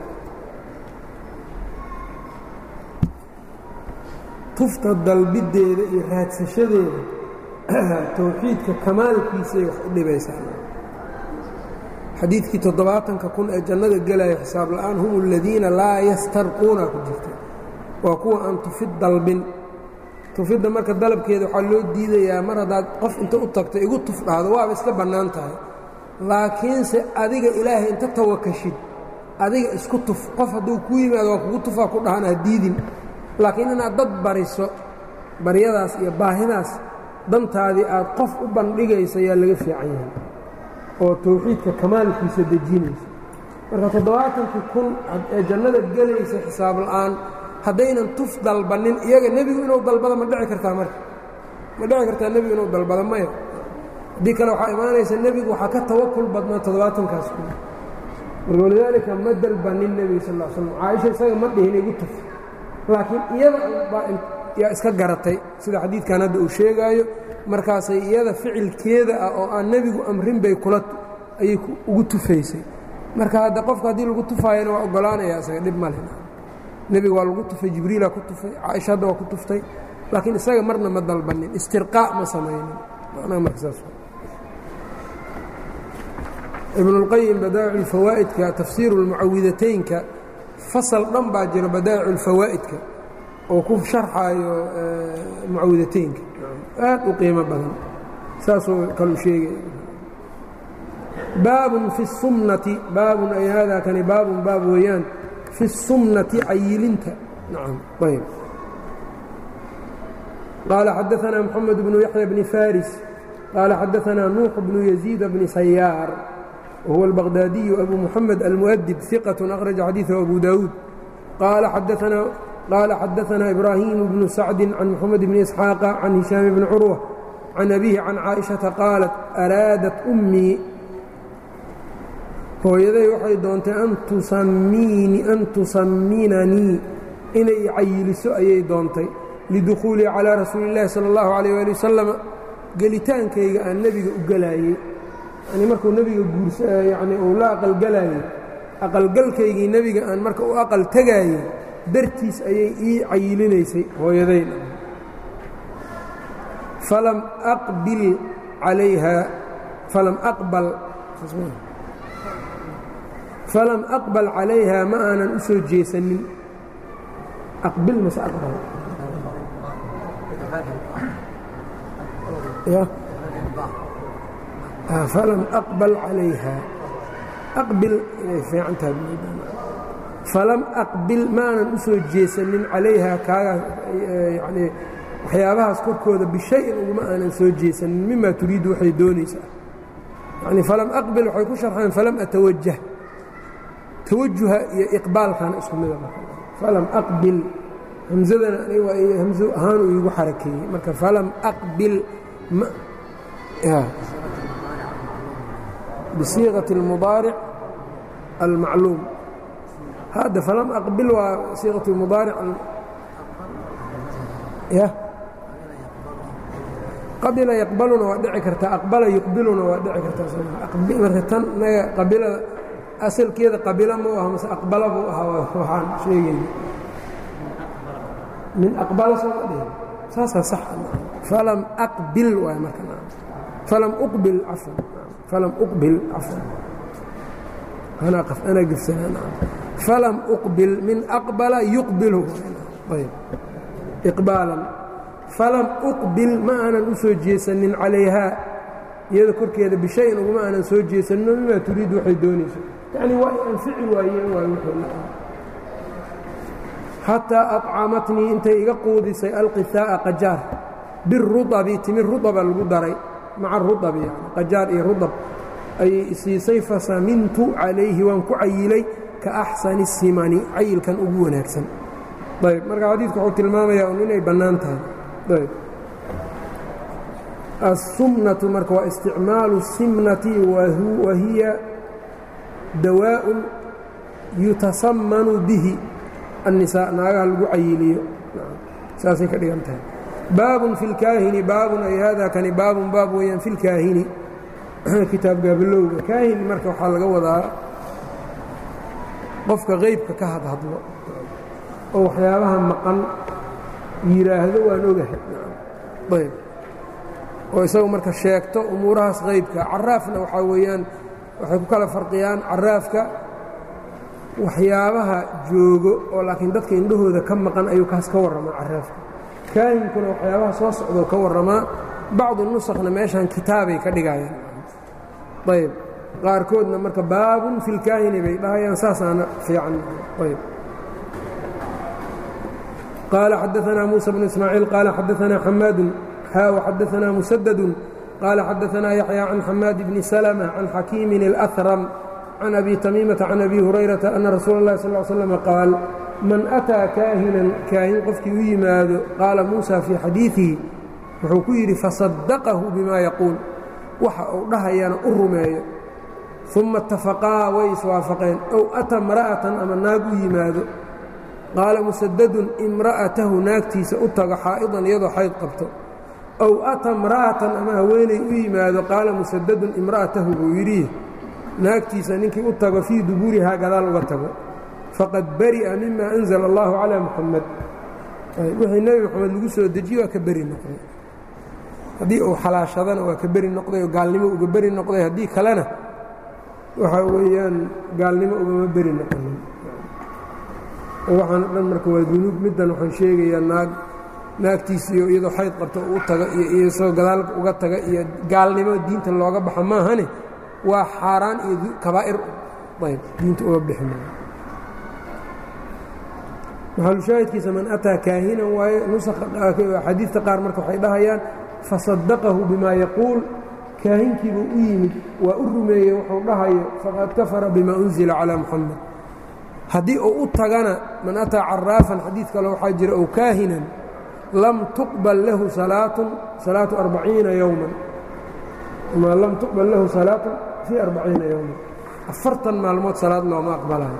tufta dalbideeda iyo raadsashadeeda towxiidka kamaalkiisay wax u dhibaysaa xadiidkii toddobaatanka kun ee jannada gelaya xisaab la'aan hum aladiina laa yastarquuna ku jirta waa kuwa aan tufid dalbin tufidda marka dalabkeeda waxaa loo diidayaa mar haddaad qof inta u tagto igu tuf dhahdo waaba iska bannaan tahay laakiinse adiga ilaahay inta tawakashid adiga isku tuf qof hadduu kuu yimaado waa kugu tufaa ku dhahan ha diidin laakiin inaad dad bariso baryadaas iyo baahidaas dantaadii aad qof u bandhigaysa yaa laga fiican yahay oo towxiidka kamaalkiisa dejinaysa marka toddobaatankii kun ee jannada gelaysa xisaab la'aan haddaynan tuf dalbannin iyaga nebigu inuu dalbado ma dhici kartaa marka ma dhici kartaa nebigu inuu dalbado maya haddii kale waxaa imaanaysa nebigu waxaa ka tawakul badnaa toddobaatankaas kun marka walidaalika ma dalbannin nebiga sal l slam caaisha isaga ma dhihin igu tuf laakiin iyada baa yaa iska garatay sida xadiidkan hadda uu sheegaayo markaasay iyada ficilkeeda ah oo aan nebigu amrin bay kula ayay ugu tufaysay marka hadda qofka haddii lagu tufaayana waa oggolaanaya isaga dhib male nebiga waa lagu tufay jibriilaa ku tufay caaisha hadda waa ku tuftay laakiin isaga marna ma dalbanin istirqaa ma samaynin macnaha marka saas ibnulqayim badaa'ic ulfawaa'idka tafsiiru lmucawidataynka fasal dhan baa jiro badaa'ic ulfawaa'idka oo ku sharxaayo mucawidataynka aad u qiimo badan saasuu kalu sheegaya baabun fi الsumnati baabun ay haadaa kani baabun baab weeyaan fi الsumnati cayilinta nacam ayb qaala xadaثanaa moxamed bnu yaxya bni faris qaala xadaثanaa nuux bnu yaziid bni sayaar wahuwa albaqdaadiyu abu muxamed almuؤdib ثiqaة akhraja xadiiثahu abu dawuud qaala xadaثanaa ibraahimu bnu sacdi can moxamed bni isxaaqa can hishaam bni curwa can abihi can caaئiشhaةa qaalat araadat ummii hooyaday waxay doontay an tusamminanii inay cayiliso ayay doontay lidukhuulii calىa rasuuli اllahi salى اllahu عalيh ali wasalam gelitaankayga aan nebiga u gelaayey yani markuu nebiga guursa yani uu la aqalgalaayey aqalgalkaygii nebiga aan marka u aqal tegaayey dartiis ayay ii cayilinaysay hooyadayn falam aqbil calayha falam aqbal falam aqbal calayha ma aanan u soo jeesanin aqbil mase aqbal falam aqbal calayha aqbil inay fiican tahay falam aqbil ma aanan u soo jeesanin calayha kaagaa yani waxyaabahaas korkooda bishayin uguma aanan soo jeesanin mima turiidu waxay doonaysaa yani falam aqbil waxay ku sharxeen falam atawajah tawajuha iyo iqbaalkana isku mida falam aqbil hamsadana aniga waa hamso ahaanuu iigu xarakeeyey marka falam aqbil bisiiqati اlmudaaric almacluum hadda falam aqbil waa siiqat اlmudaaric ya qabila yaqbaluna waa dhici kartaa aqbala yuqbiluna waa dhici kartaa marka tan naga qabilada asalkeeda qabila mu aha mase aqbala buu ahaa waxaan sheegayna min aqbala sooma dhihin saasaa sax falam aqbil waay marka falam uqbil cafan falam uqbil cafan anaa qaf anaa gefsanaa falam uqbil min aqbala yuqbilu ayb iqbaalan falam uqbil ma aanan u soo jeesanin calayhaa iyada korkeeda bishayin uguma aanan soo jeesanino mimaa turiidu waxay doonayso yacni waa ay anfici waayeen waay wuxuu xataa aطcamatnii intay iga quudisay alqihaa'a qajaar birudabi timir rudaba lagu daray maca rudabi yani qajaar iyo rudab ayay isiisay fasamintu calayhi waan ku cayilay ka axsani simani cayilkan ugu wanaagsan ayb marka xadiidku wuxuu tilmaamayaa un inay bannaan tahay ayb الsumnaةu marka waa isticmaalu الsimnati wa hiya dawaaءun yutasamanu bihi الnisaa naagaha lagu cayiliyo saasay ka dhigan tahay baabun fi اlkaahini baabun ay hada kani baabun baab weeyaan fi اlkaahini kitaab gaabilowga kaahin marka waxaa laga wadaa qofka qeybka ka hadhadlo oo waxyaabaha maqan yidhaahdo waan ogahay ayb oo isagu marka sheegto umuurahaas qaybka caraafna waxaa weeyaan waxay ku kala farqiyaan caraafka waxyaabaha joogo oo laakiin dadka indhahooda ka maqan ayuu kaas ka warramaa caraafka kaahinkuna waxyaabaha soo socdoo ka warramaa bacdu nusakna meeshan kitaabay ka dhigayaan ayb qaarkoodna marka baabun fi lkaahini bay dhahayaan saasaana fiican ayb qaala xadaanaa muusa bnu ismaaciil qaala xadaanaa xamaadun xadaثna mسdd qال xadaثna yaحyى can xamaad bni سلمة can xakiimi الأhrم can abi tamiimaةa can abi hurayraةa أna rasuul الlahi sal ل slm qaal man أtىa kaahinan kaahin qofkii u yimaado qaala muuسى fii xadiiثihi wuxuu ku yidhi faصadaqahu bima yaquul waxa uu dhahayana u rumeeyo ثuma اtafaqaa way iswaafaqeen ow أta اmra'aةan ama naag u yimaado qaala musadadun imra'atahu naagtiisa u tago xaa'idan iyadoo xayd qabto ow ata imra'atan ama haweenay u yimaado qaala musadadun imra'atahu buu yidhi naagtiisa ninkii u tago fii duburihaa gadaal uga tago faqad bari'a mima anzala allahu calaa muxamed wixii nebi moxamed lagu soo dejiye waa ka beri noqday haddii uu xalaashadana waa ka beri noqday oo gaalnimo uga beri noqday haddii kalena waxaa weeyaan gaalnimo ugama beri noqonin waxaan o dhan marka waa dunuub middan waxaan sheegayaa naag naagtiisiiyo iyadoo xayd qabta u taga iyo iyosoo gadaal uga taga iyo gaalnimo diinta looga baxa maahane waa xaaraan iyo kabaa'ir ayb diinta uga bixi maayo maxalushaahidkiisa man ataa kaahinan waaye nusaxadiidta qaar marka waxay dhahayaan fasadaqahu bimaa yaquul kaahinkiibuu u yimid waa u rumeeyey wuxuu dhahayo faqad kafara bima unzila calaa muxamed haddii uu u tagana man ataa caraafan xadiid kale waxaa jira ow kaahinan lam tuqbal lahu salaatun salaatu arbaciina yowman ma lam tuqbal lahu salaatun fii arbaciina yowman afartan maalmood salaad looma aqbalayo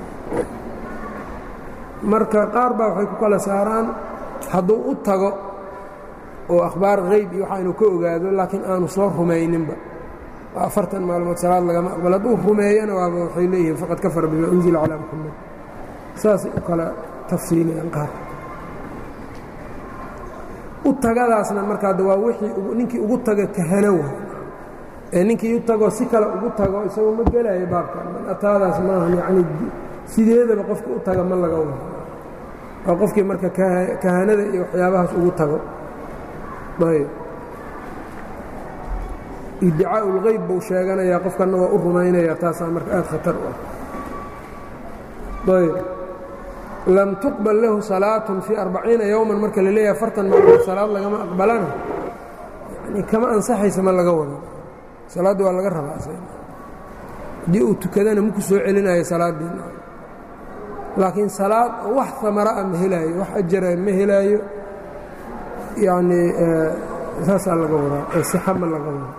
marka qaar baa waxay ku kala saaraan hadduu u tago oo akhbaar hayb iyo waxa inu ka ogaado laakiin aanu soo rumayninba afartan maalmood salaad lagama aqbal hadduu rumeeyana waaba waxay leeyihiin faqad kafara bima unzila calaa muxamed saasay u kala tafsiilayaan qaar u tagadaasna markaa waa wixii ninkii ugu taga kahano wa ee ninkii u tagoo si kale ugu tago isagoo ma gelaayo baabka ataadaas maaha yacni sideedaba qofka u taga ma laga wado waa qofkii marka kahanada iyo waxyaabahaas ugu tago ayb iddicaau اlgeyb buu sheeganayaa qofkanna waa u rumaynayaa taasaa marka aad khatar u ah ayb lam tuqbal lahu salaatun fii arbaciina yowman marka la leeyahay afartan maalmood salaad lagama aqbalana yani kama ansaxaysa ma laga wado salaadda waa laga rabaa haddii uu tukadana maku soo celinayo salaaddii laakiin salaad wax amara'a ma helaayo wax ajara ma helaayo yacni saasaa laga wadaa ee sixa ma laga wado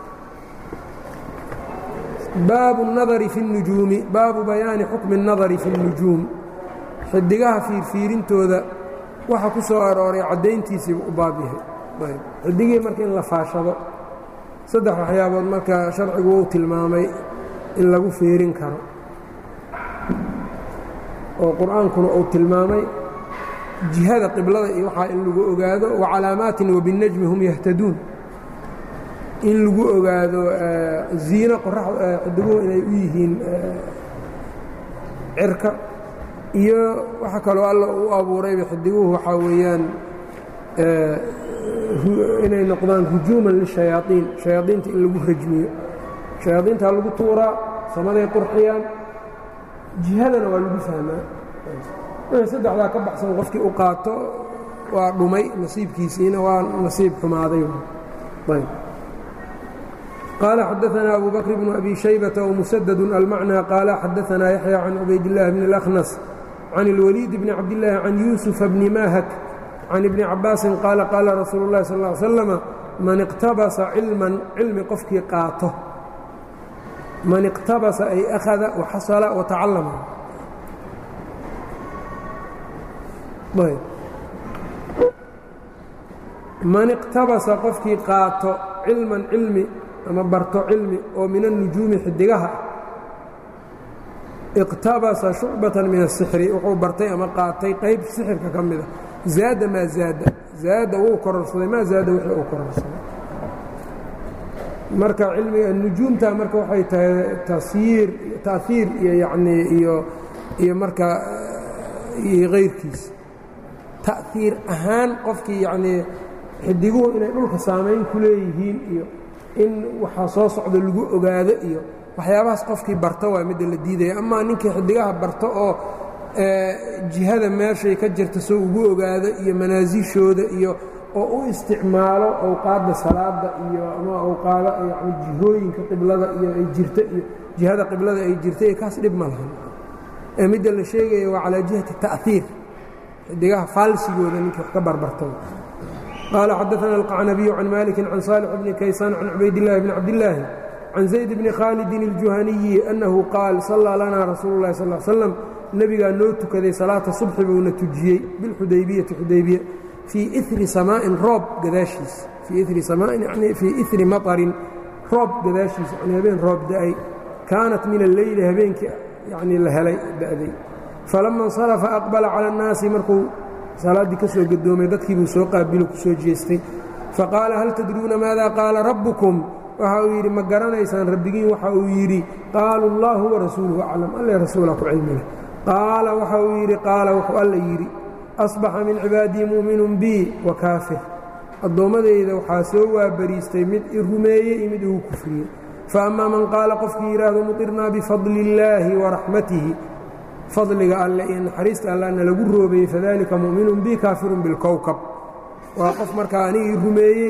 baabu الnadari fi الnujuumi baabu bayaani xukmi الnadari fi الnujuum xidigaha fiirfiirintooda waxa ku soo arooray caddayntiisiiba u baab yahay xidigii marka in la faashado saddex waxyaabood marka sharcigu wou tilmaamay in lagu fiirin karo oo qur-aankuna uu tilmaamay jihada qiblada iyo waxaa in lagu ogaado wa calaamaatin wabinajmi hum yahtaduun in lagu ogaado ziino xidiguhu inay u yihiin cirka iyo waxa kaloo alla u abuurayba xidiguhu waxaa weeyaan inay noqdaan hujuuman lishayaaiin shayaaiinta in lagu rajmiyo shayaaiintaa lagu tuuraa samaday qurxiyaan jihadana waa lagu fahmaa wixii saddexdaa ka baxsan qofkii u qaato waa dhumay nasiibkiisiina waa nasiib xumaaday ayb qaala xadaanaa abu bakr bnu abi shaybata wmusadadu almacnى qaala xadaanaa yaxya can cubaydاllahi bni اlأkhnas can اlwaliid bni cabdillaahi can yuusufa bni mahak can ibni cabaasin qaala qaala rasuulu اllahi sal ا slama man iqtabasa cilman cilmi qofkii qaato man iqtabasa ay akhada waxasala watacallama man iqtabasa qofkii qaato cilman cilmi ama barto cilmi oo min annujuumi xidigaha iqtabasa shucbatan min asixri wuxuu bartay ama qaatay qayb sixirka ka mida zaada maa zaada zaada wuu kororsaday maa zaada wixii uu kororsaday marka cilmiga nujuumta marka waxay tahay tasyiir taahiir iyo yacnii iyo iyo markaa iyo kayrkiisa ta'hiir ahaan qofkii yacnii xidiguhu inay dhulka saamayn ku leeyihiin iyo in waxaa soo socda lagu ogaado iyo waxyaabahaas qofkii barto waa midda la diidaya amaa ninkii xidigaha barto oo jihada meeshay ka jirta soo ugu ogaado iyo manaasishooda iyo oo u isticmaalo awqaadda salaada iyo ama awqaada yani jihooyinka qiblada iyo ay jirta iyo jihada qiblada ay jirta iyo kaas dhib ma lahan ee midda la sheegaya waa calaa jihati ta'hiir xidigaha faalsigooda ninkii wax ka barbarto qaala xadaana alqacnabiyu can maliki can saalix bni kaysaan can cubaydillahi bni cabdillaahi can zayd bni khaalidin اljuhaniyi annahu qaal sallaa lanaa rasuulu اllahi sal slam nebigaa noo tukaday salaata subxi buuna tujiyey bilxudaybiyati xudaybiya fii iri samaa'in roob gadaashiis fii iri samaain yani fii iri maطarin roob gadaashiis yani habeen roob da'ay kaanat min alleyli habeenkii yanii la helay da'day falama insarafa aqbala cala annaasi markuu salaaddii ka soo gadoomay dadkii buu soo qaabilo ku soo jeestay faqaala hal tadruuna maada qaala rabbukum waxa uu yidhi ma garanaysaan rabbigiin waxa uu yidhi qaalu allahu warasuuluhu aclam alle rasuula ku cilmileh qaala waxa uu yidhi qaala wuxuu alla yidhi asbaxa min cibaadii mu'minun bii wa kaafir addoommadayda waxaa soo waabariistay mid i rumeeyey iyo mid igu kufriyey fa ammaa man qaala qofkii yidhaahdo mutirnaa bifadli illaahi waraxmatihi fadliga alle iyo naxariista allana lagu roobeeyey fadalika mu'minun bii kaafirun bilkowkab waa qof markaa anigii rumeeyey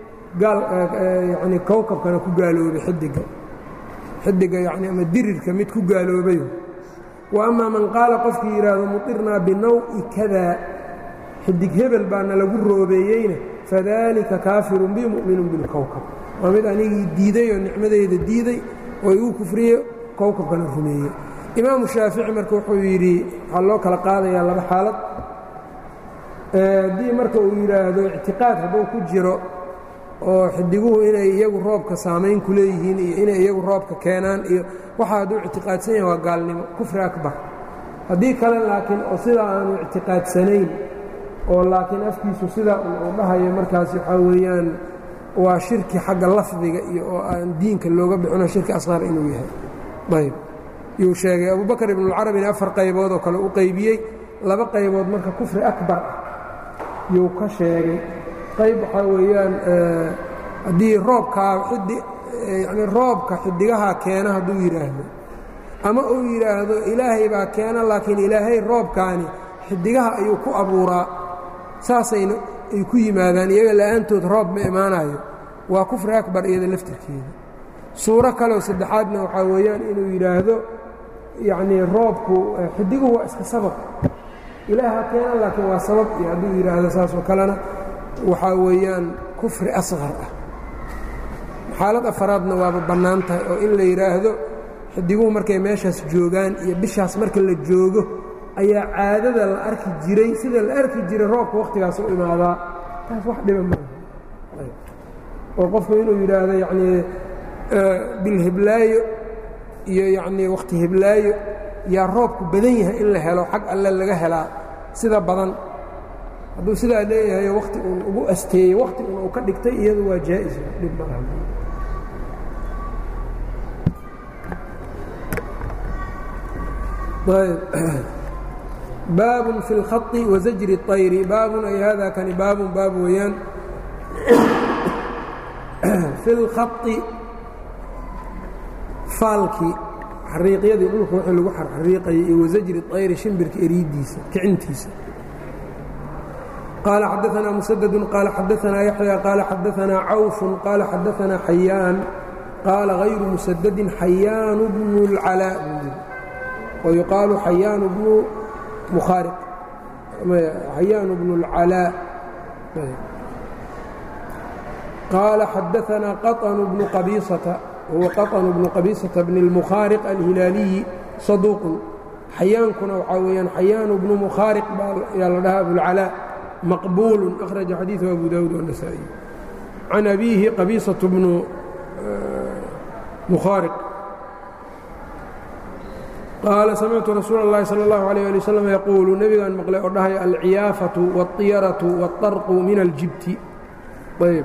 yani kowkabkana ku gaaloobay xidiga xidiga yani ama dirirka mid ku gaaloobay wa amaa man qaala qofkii yidhaahdo mutirnaa binaw'i kadaa xidig hebel baana lagu roobeeyeyna fadalika kaafirun bi mu'minun bilkowkab waa mid anigii diiday oo nicmadeyda diiday oo igu kufriye kowkabkana rumeeyey imaamu shaafici marka wuxuu yidhi waxaa loo kala qaadayaa laba xaalad haddii marka uu yidhaahdo ictiqaad hadduu ku jiro oo xidiguhu inay iyagu roobka saamayn ku leeyihiin iyo inay iyagu roobka keenaan iyo waxa hadduu ictiqaadsan yahay waa gaalnimo kufri akbar haddii kale laakiin oo sidaa aanu ictiqaadsanayn oo laakiin afkiisu sidaa uu dhahayo markaas waxaa weeyaan waa shirki xagga lafdiga iyo oo aan diinka looga bixino shirki asqar inuu yahay ayb yuu sheegay abubakar ibnuulcarabina afar qaybood oo kale u qaybiyey laba qaybood marka kufri akbar ah yuu ka sheegay qayb waxaa weeyaan haddii roobkaa xidi yani roobka xidigaha keena hadduu yidhaahdo ama uu yidhaahdo ilaahay baa keena laakiin ilaahay roobkaani xidigaha ayuu ku abuuraa saasayna ay ku yimaadaan iyaga la'aantood roob ma imaanayo waa kufri akbar iyada laftirkeeda suuro kaleo saddexaadna waxaa weeyaan inuu yidhaahdo yacnii roobku xidiguhu waa iska sabab ilaaha keena laakiin waa sabab iyo hadduu yidhaahdo saas oo kalena waxaa weeyaan kufri asqar ah xaalad afaraadna waaba bannaan tahay oo in la yidhaahdo xidiguhu markay meeshaas joogaan iyo bishaas marka la joogo ayaa caadada la arki jiray sida la arki jiray roobka wakhtigaas u imaadaa taas wax dhiba maaha oo qofku inuu yidhaahdo yacnii bilhiblaayo iyo yacnii wakhti hiblaayo yaa roobku badan yahay in la helo xag alle laga helaa sida badan hadduu sidaa leeyahayo wakhti uun ugu asteeyey wakhti un uu ka dhigtay iyadu waa jaa'is dhib malaha baabun fi اlkhaطi wazajri الطayri baabun ay hada kani baabun baab weeyaan fi اlkhaطi faalkii xariiqyadii dhulka wixii lagu xarxariiqayay iyo wasajri طayri shimbirka eriiddiisa kicintiisa qaala xadaثna musaddu qaala xadaثna yaxya qaala xadaثna cawf qaala xadaثna xayaan qaala غayru musadadin xayaan bnu اlcalaa ويuqaalu xayaan bnu mukhaariq xayaan bnu اlcalaa qaala xadaثna qaطn bnu qabiisata huwa qaطn bnu qabiisata bn اlmukhaariq alhilaaliyi saduuqun xayaankuna waxaa weeyaan xayaan bnu mukhaariq yaa la dhahaa abulcalaa maqbuul أkhraجa xadiiثu abu dawud والنasaaئي can abiihi qabiisaة bnu mukhaariq qaala samictu rasuula اllahi salى اllahu عalيه ali wslam yaquulu nebigaan maqlay oo dhahay alciyaafatu wاطiyaratu wاطarqu min aljibti ayb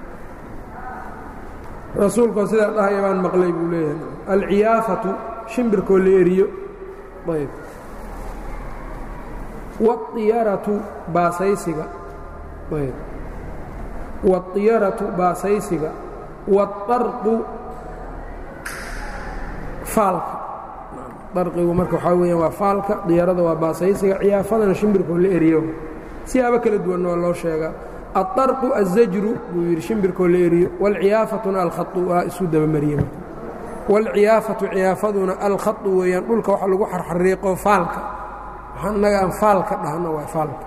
rasuulkoo sidaa dhahaya baan maqlay buu leeyahay alciyaafatu shimbirkoo la eriyo ayb wاطiyaratu baasaysiga ayb wاطiyaratu baasaysiga wاطarqu faalka darqigu marka waxaa weeyaan waa faalka diyarada waa baasaysiga ciyaafadana shimbirkoo la eriyo siyaabo kala duwanna waa loo sheegaa aلطarqu الzajru buu yidhi shimbirkoo la eriyo wاlciyaafatuna alkhau waa isu dabamariye wاlciyaafatu ciyaafaduna alkhau weeyaan dhulka waxa lagu xarxariiqo faalka waxaa innaga aan faalka dhahno waa faalka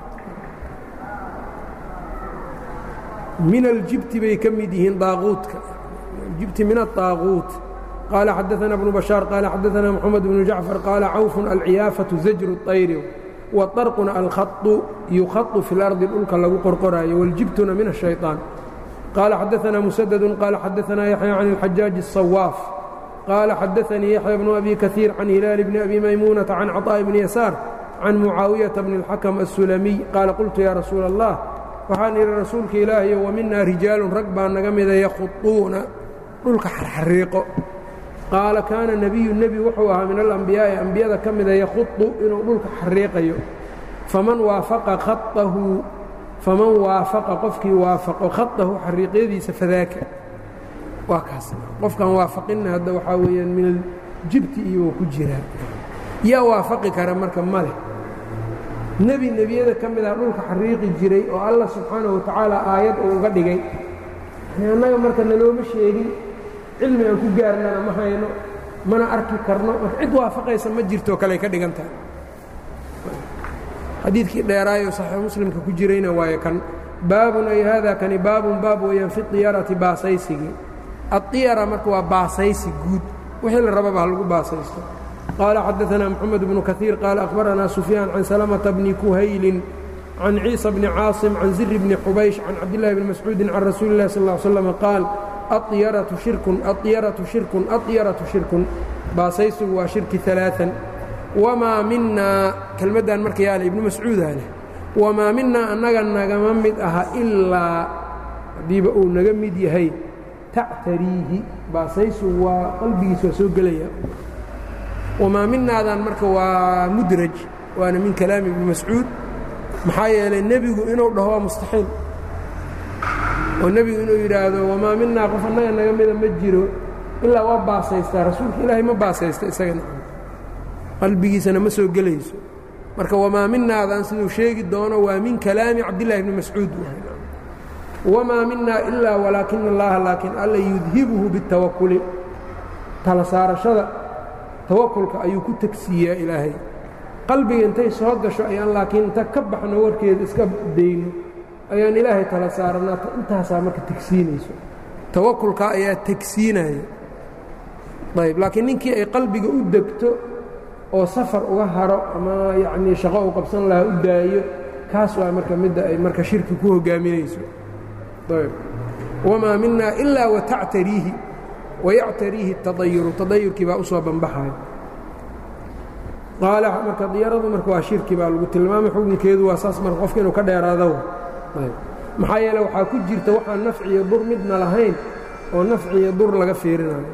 min aljibti bay ka mid yihiin daaquudka jibti min aلطaaquut قال xدثنا بن بشhاaر قال xدثنا محمد بن جعفر قال cوف الciyاaفة زجر الطyر وطرقna الخط يuخط في الأرض dhulka lagu qorqoraayo والجibتna من الشhيطان قال xدثنا مسدد قال xدثنا يحيى عن الحجاج الصواف قال xدثني يحيى بن أبي كثير عن هلال بن أبي ميمونة عن عطاء بن يسار can mucaawiyata bni اlxakm الsulamiy qaala qultu yaa rasuula allah waxaan idhi rasuulka ilaahiyo wa minaa rijaalun rag baa naga mida yakhuطuuna dhulka xarxariiqo qaala kaana nebiyu nebi wuxuu ahaa min alambiyaa'i ambiyada ka mida yakhuطu inuu dhulka xariiqayo faman waafaqa khaطahu faman waafaqa qofkii waafaqo khaطahu xariiqyadiisa fadaaka waa kaas qofkan waafaqinna hadda waxaa weeyaan min aljibti iyo ku jiraa yaa waafaqi kara marka ma leh nebi nebiyada ka mid ah dhulka xariiqi jiray oo allah subxaanahu watacaala aayad uu uga dhigay annaga marka nalooma sheegin cilmi aan ku gaarnana ma hayno mana arki karno marka cid waafaqaysa ma jirtoo kale ka dhigan tahay xadiidkii dheeraayo saxiix muslimka ku jirayna waayo kan baabun ay haadaa kani baabun baab weeyaan fi diyarati baasaysigii addiyara marka waa baasaysi guud wixii la rababa ha lagu baasaysto qaala xadaanaa moxamed bnu kaiir qaala akhbaranaa sufyaan can salamata bni kuhaylin can ciisa bni caasim can ziri bni xubaysh can cabdillahi bni mascuudin can rasuuli illahi sal l slam qaal aiyaratu shirkun aiyaratu shirkun aiyaratu shirkun baasaysigu waa shirki alaaan wamaa minaa kelmaddan marka yaale ibnu mascuudaa leh wamaa minaa annaga nagama mid aha ilaa haddiiba uu naga mid yahay tactariihi baasaysu waa qalbigiisa waa soo gelaya wamaa minaadan marka waa mudraj waana min kalaami ibni mascuud maxaa yeelay nebigu inuu dhaho waa mustaxiil oo nebigu inuu yidhaahdo wamaa minaa qof annaga naga mida ma jiro ilaa waa baasaystaa rasuulka ilaahay ma baasaysta isagana qalbigiisana ma soo gelayso marka wamaa minaadan siduu sheegi doono waa min kalaami cabdillahi bni mascuud wamaa minaa ilaa walaakina allaha laakiin alla yudhibuhu bitawakuli tala saarashada tawakulka ayuu ku tegsiiyaa ilaahay qalbiga intay soo gasho ayaan laakiin inta ka baxno warkeeda iska dayno ayaan ilaahay tala saaranaa intaasaa marka tegsiinayso tawakulka ayaa tegsiinaya ayb laakiin ninkii ay qalbiga u degto oo safar uga haro ama yacnii shaqo uu qabsan lahaa u daayo kaas waa marka midda ay marka shirki ku hogaaminayso ayb wamaa minaa ilaa watactariihi wayactariihi اtadayuru tadayurkii baa u soo banbaxaya qaala marka diyaradu marka waa shirki baa lagu tilmaamay xukunkeedu waa saas marka qofka inuu ka dheeraado maxaa yeele waxaa ku jirta waxaan nafciyo dur midna lahayn oo nafciyo dur laga fiirinayo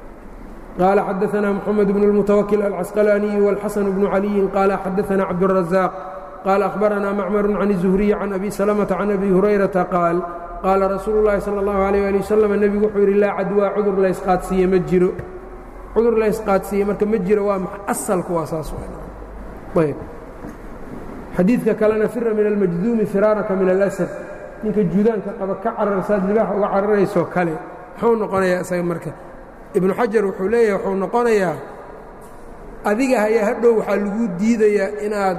qaala xadaanaa moxamed bnu اlmutawakil alcasqalaaniyi wاlxasan bnu caliyin qaala xadaanaa cabdالrazaaq qaala akhbaranaa macmaru can الzuhriyi can abi salamata can abi hurayrata qaal qaala rasuulu اllaahi salى اllahu alيyh ali wasalam nebigu wuxuu yidhi laa cadwaa cudur laysqaadsiiye ma jiro cudur laysqaadsiiye marka ma jiro waa asalku waa saas ayb xadiidka kalena fira min almajduumi firaaraka min alasad ninka juudaanka qaba ka cararsaad libaaxa uga cararaysoo kale muxuu noqonayaa isaga marka ibnu xajar wuxuu leeyahay wuxuu noqonayaa adiga hayaa hadhow waxaa lagu diidayaa inaad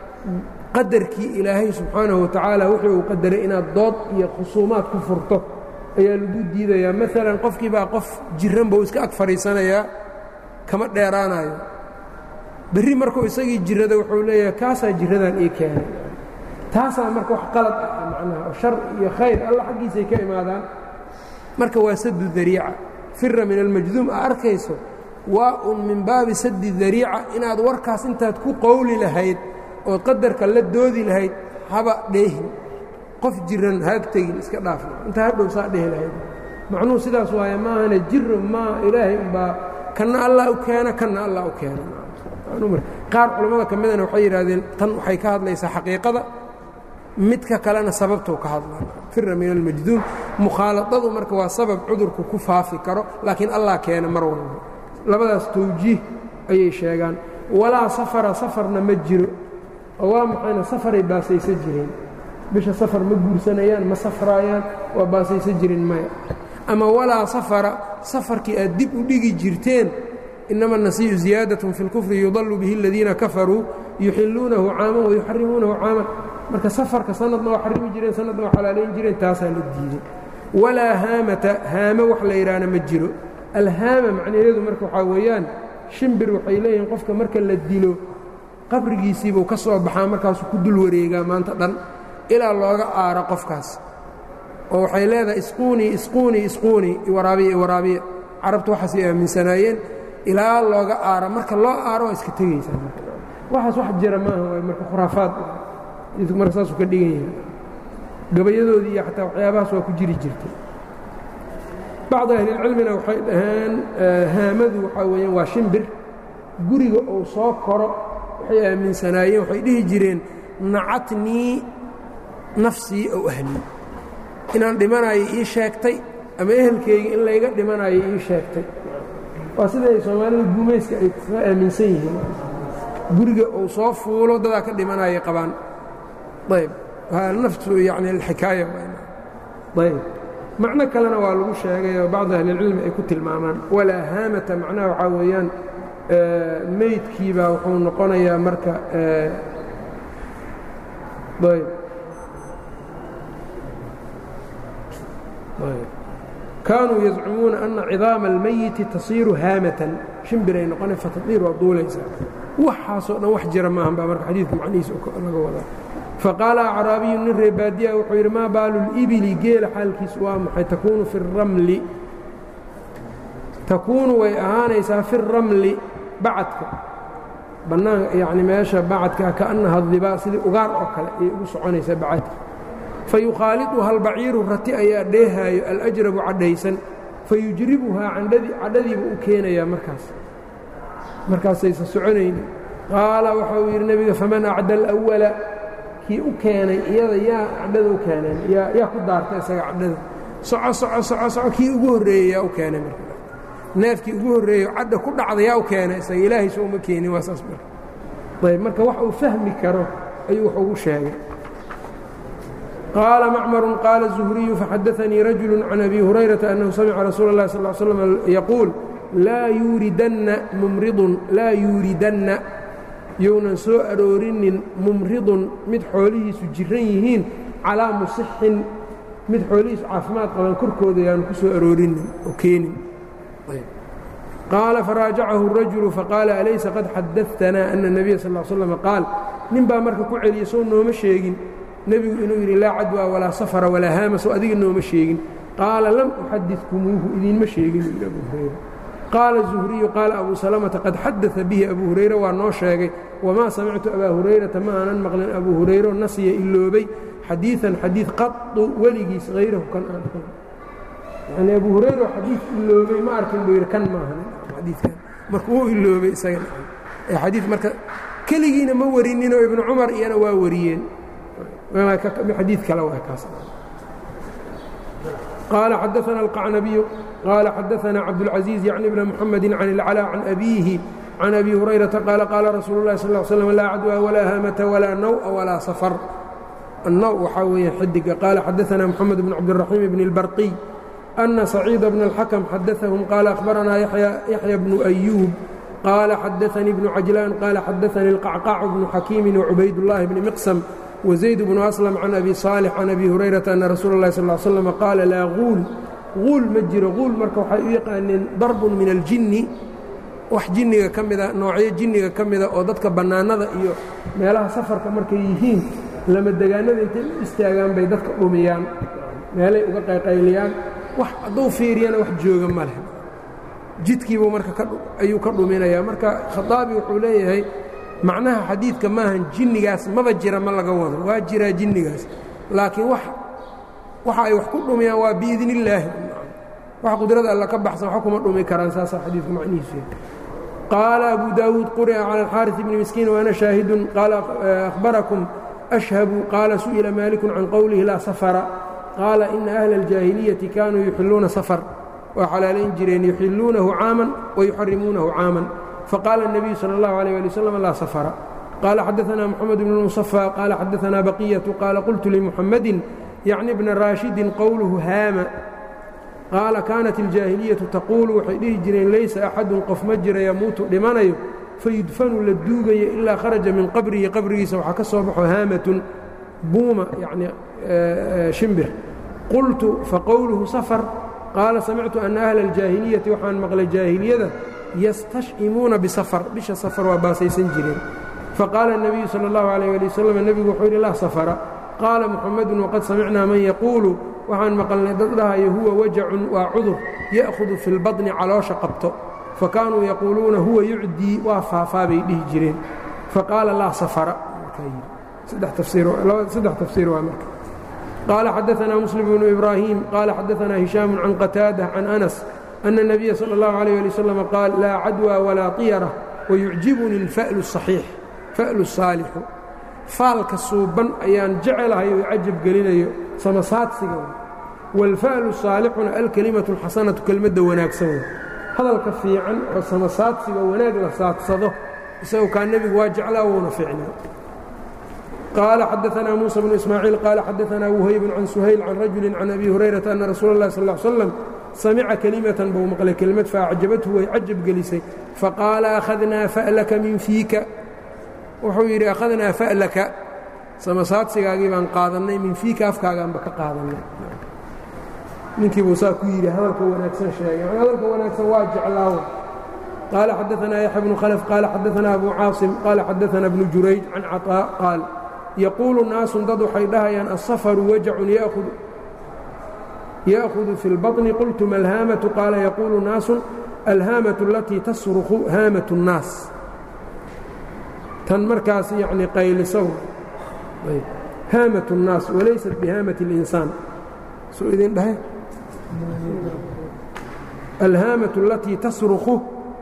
qadarkii ilaahay subxaanahu watacaala wuxuu uu qadaray inaad dood iyo khusuumaad ku furto ayaa lagu diidayaa maalan qofkii baa qof jiran buu iska ag fadhiisanayaa kama dheeraanayo berri markuu isagii jirrada wuxuu leeyahay kaasaa jirradan ii keenay taasaa marka wax qalad ah macnaha oo shar iyo khayr alla xaggiisay ka imaadaan marka waa sadu dariica fira min almajduum a arkayso waa un min baabi sadi dariica inaad warkaas intaad ku qowli lahayd ood qadarka la doodi lahayd haba dheehin qof jiran haag tegin iska dhaafna intaa hadhow saa dhehi lahayd macnuhu sidaas waaye maahane jiro maa ilaahay umbaa kanna allah u keena kanna allah u keena qaar culammada ka midana waxay yidhaahdeen tan waxay ka hadlaysaa xaqiiqada midka kalena sababtou ka hadla fira min almajduum mukhaaladadu marka waa sabab cudurku ku faafi karo laakiin allah keena mar walba labadaas tawjiih ayay sheegaan walaa safara safarna ma jiro oo waa maxayna safaray baasaysa jireen bisha safar ma guursanayaan ma safraayaan waa baasaysa jirin maya ama walaa safara safarkii aad dib u dhigi jirteen inama النasiyu ziyaadaة fi اlkufri yudalu bihi اladiina kafaruu yuxiluunahu caaman wayuxarimuunahu caaman marka safarka sanadna waa xarimi jireen sanadna waa xalaalayn jireen taasaa la diiday walaa haamata haamo wax la yidhaahna ma jiro alhaama macnaheedu marka waxaa weeyaan shimbir waxay leeyihiin qofka marka la dilo qabrigiisiibuu ka soo baxaa markaasuu ku dul wareegaa maanta dhan ilaa looga aaro qofkaas oo waxay leedahay isquunii isquunii isquunii iwaraabiya iwaraabiya carabtu waxaasay aaminsanaayeen ilaa looga aaro marka loo aaro waa iska tegaysaa waxaas wax jira maaha waay marka khuraafaad xadiidku marka saasuu ka dhigan yahay gabayadoodii iyo xataa waxyaabahaas waa ku jiri jirtay bacd ahlilcilmina waxay dhaheen haamadu waxaa weeyaan waa shimbir guriga uu soo koro waxay aaminsanaayeen waxay dhihi jireen nacatnii nafsii ow ahlii inaan dhimanayo ii sheegtay ama ehelkayga in layga dhimanayo ii sheegtay waa siday soomaalida guumayska ay ka aaminsan yihiin guriga uu soo fuulo dadaa ka dhimanaya qabaan ayb naftu yani alxikaaya ayb macno kalena waa lagu sheegay oo bacdu ahlilcilmi ay ku tilmaamaan walaa haamata macnaha waxaa weeyaan meydkiibaa wuxuu noqonayaa marka ayb kaanuu yazcumuuna ana cidaama almayiti tasiiru haamatan shimbiray noqona fatadiir waa duulaysaa waxaasoo dhan wax jira maahan baa marka xadiidka macnihiisa laga wadaa faqaala acraabiyu nin ree baadiya wuxuu yidhi maa baalu libili geela xaalkiisu waa maxay takuunu fi ramli takuunu way ahaanaysaa fi ramli bacadka bannaan yani meesha bacadka kaannaha dibaa sidii ugaar oo kale ayay ugu soconaysaa bacadka fayukhaaliduha albaciiru rati ayaa dheehaayo alajrabu cadhaysan fayujribuhaa cadhadiiba u keenayaa markaas markaasaysa soconayni qaala waxa uu yidhi nebiga faman acda alawala kii u keenay iyada yaa cadhada u keeneen yaa ku daartay isaga cadhada soco soco soco soco kii ugu horreeyey yaa u keenay marka neefkii ugu horreeyo cadha ku dhacda yaa u keenay isaga ilaahaysa uma keenin waa saas marka ayb marka wax uu fahmi karo ayuu wax ugu sheegay qaala macmaru qaala الzuhriyu faxadaanii rajulu can abi hurayrata annahu samica rasuula اllahi sal l slam yaquul laa yuuridanna mumridun laa yuuridanna younan soo aroorinin mumridun mid xoolihiisu jiran yihiin calaa musixin mid xoolihiisu caafimaad qaban korkooda yaanu ku soo aroorinin oo keenin qaala faraajacahu الrajulu faqaala alaysa qad xadaثtanaa ana الnabiya sal slam qaal nin baa marka ku celiya soo nooma sheegin nebigu inuu yidhi laa cadwa walaa safara walaa haama soo adiga nooma sheegin qaala lam uxadidkumuuhu idiinma sheegin yidhi abu hurayra qaala zuhriyu qaala abu salamata qad xadaa bihi abu hurayre waa noo sheegay wamaa samictu abaa hurayrata ma aanan maqlin abu hurayro nasiya iloobay xadiian xadiid qadu weligiis hayrahu kan aan ahayn yani abu hurayro xadiid iloobay ma arkin buu yidhi kan maahan xadiikan marka uu iloobay isaga xadii marka keligiina ma warininoo ibnu cumar iyana waa wariyeen xadiid kale waa kaas qaala xadaana alqacnabiyu qaala xadaana cabdاlcaزiiz yacni bna muxamedi can اlcalaa can abiihi can abi hurayrata qaala qaala rasuulu اlahi sal l slm laa cadwa walaa haamata walaa naw'a walaa safar annaw waxaa weeye xidiga qaala xadaana moxamed bn cabdالraxiim bn اlbarqiy ana saciida bna اlxakm xadaahum qaala ahbaranaa yaxya bnu أyuub qaala xadaanii bnu cajlaan qaala xadaanii اlqacqaacu bnu xakiimi wacubaydullaahi bni miqsam وزayd بن أسلم عن أbي صالح عن أbي هuريرaةa أن رasuul الlahi صلى اه sلم qاala laa guul guul ma jiro guul marka waxay u yaqaaneen darb min الجini wax jinniga ka mida noocyo jinniga ka mida oo dadka bannaanada iyo meelaha safarka markay yihiin lama degaanada intay u istaagaan bay dadka dhumiyaan meelay uga qayqayliyaan wax hadduu fiiriyana wax jooga ma leh jidkiibuu marka ayuu ka dhuminayaa marka khaطaabi wuxuu leeyahay macnaha xadiidka maahan jinnigaas maba jira ma laga wado waa jiraa jinnigaas laakiin waxa ay wax ku dhumiyaan waa biidn illaahi wax qudrada alla ka baxsan wax kuma dhumi karaan saasaa xadiidka macnihiisu qaala abu daawuud quri'a cala alxaaris bni miskiin waana shaahidun qaala ahbarakum ashhabu qaala su'ila maalikun can qowlihi laa safara qaala ina ahla aljaahiliyati kaanuu yuxilluuna safar waa xalaalayn jireen yuxilluunahu caaman wayuxarimuunahu caaman fqاl النبي slى الlه عليه لي وsلم laa sفر qال xadaثna محمد بن المصفى qال xadaثna بقية qاala qلت لمحمد يعنi بن rاشhidi qowlهu haama qaala kaanت الجاahiليةu تquل waxay dhihi jireen laysa أxadu qof ma jira yamuutu dhimanayo fayudfanu la duugayo ilaa kharaجa min qabrihi qabrigiisa waxaa ka soo baxo haamaة buuma yani shimbir qultu faqowluhu sفر qaala samictu أna أhla الجاahiليةi waxaan maqlay jaahiliyada yastashcimuuna bisafar bisha safar waa baasaysan jireen faqaala الnabiyu salى اllahu عalيh ali waslm nebigu wuxuu yidhi laa safara qaala muxamedun waqad samicnaa man yaquulu waxaan maqalnay dad dhahayo huwa wajacun waa cudur ya'hudu fi اlbaطni caloosha qabto fakaanuu yaquuluuna huwa yucdii waa faafaa bay dhihi jireen faqaala laa safara saddex tafsiir waa marka qaala xadaanaa muslim bnu ibraahim qaala xadaanaa hishaamu can qataada can anas ana الnabiya salى اllahu عalيه ali wslam qaal laa cadwى walaa طiyara wayucjibuni اlfa'lu الصaxiix fa'lu الsaalixu faalka suuban ayaan jecelahay oo cajab gelinayo samasaadsiga wاlfa'lu الsaalixuna alkelimatu اlxasanatu kelmadda wanaagsan wey hadalka fiican oo samasaadsiga wanaag la saadsado isagu kaa nebigu waa jeclaa wuuna fiicnaa qaala xadaanaa muusa bnu ismaaciil qaala xadaanaa wuhaybun can suhayl can rajuli can abi hurayrata ana rasuula اllahi sal ا slam samica kelimatan buu maqlay kelimad faacjabathu way cajab gelisay faqaala akhadnaa fa'laka min fiika wuxuu yidhi akhadnaa fa'laka samasaadsigaagii baan qaadannay min fiika afkaagaanba ka qaadannay ninkii buu saa ku yidhi hadalka wanaagsan sheegay hadalka wanaagsan waa jeclaawo qaala xadaanaa yaxya bnu khalf qaala xadaanaa abu caasim qaala xadaanaa bnu jurayj can caطaa qaal yaquulu naasun dad waxay dhahayaan aلsafaru wajacun ya'hudu fi اlbaطni qultu malhaamatu qaala yaquulu naasun alhaamatu alatii tasruku haamat الnaas tan markaas yani qaylisow haamat الnaas walaysat bihaamati اlinsaan suu idin dhahay alhaamatu alatii tasruku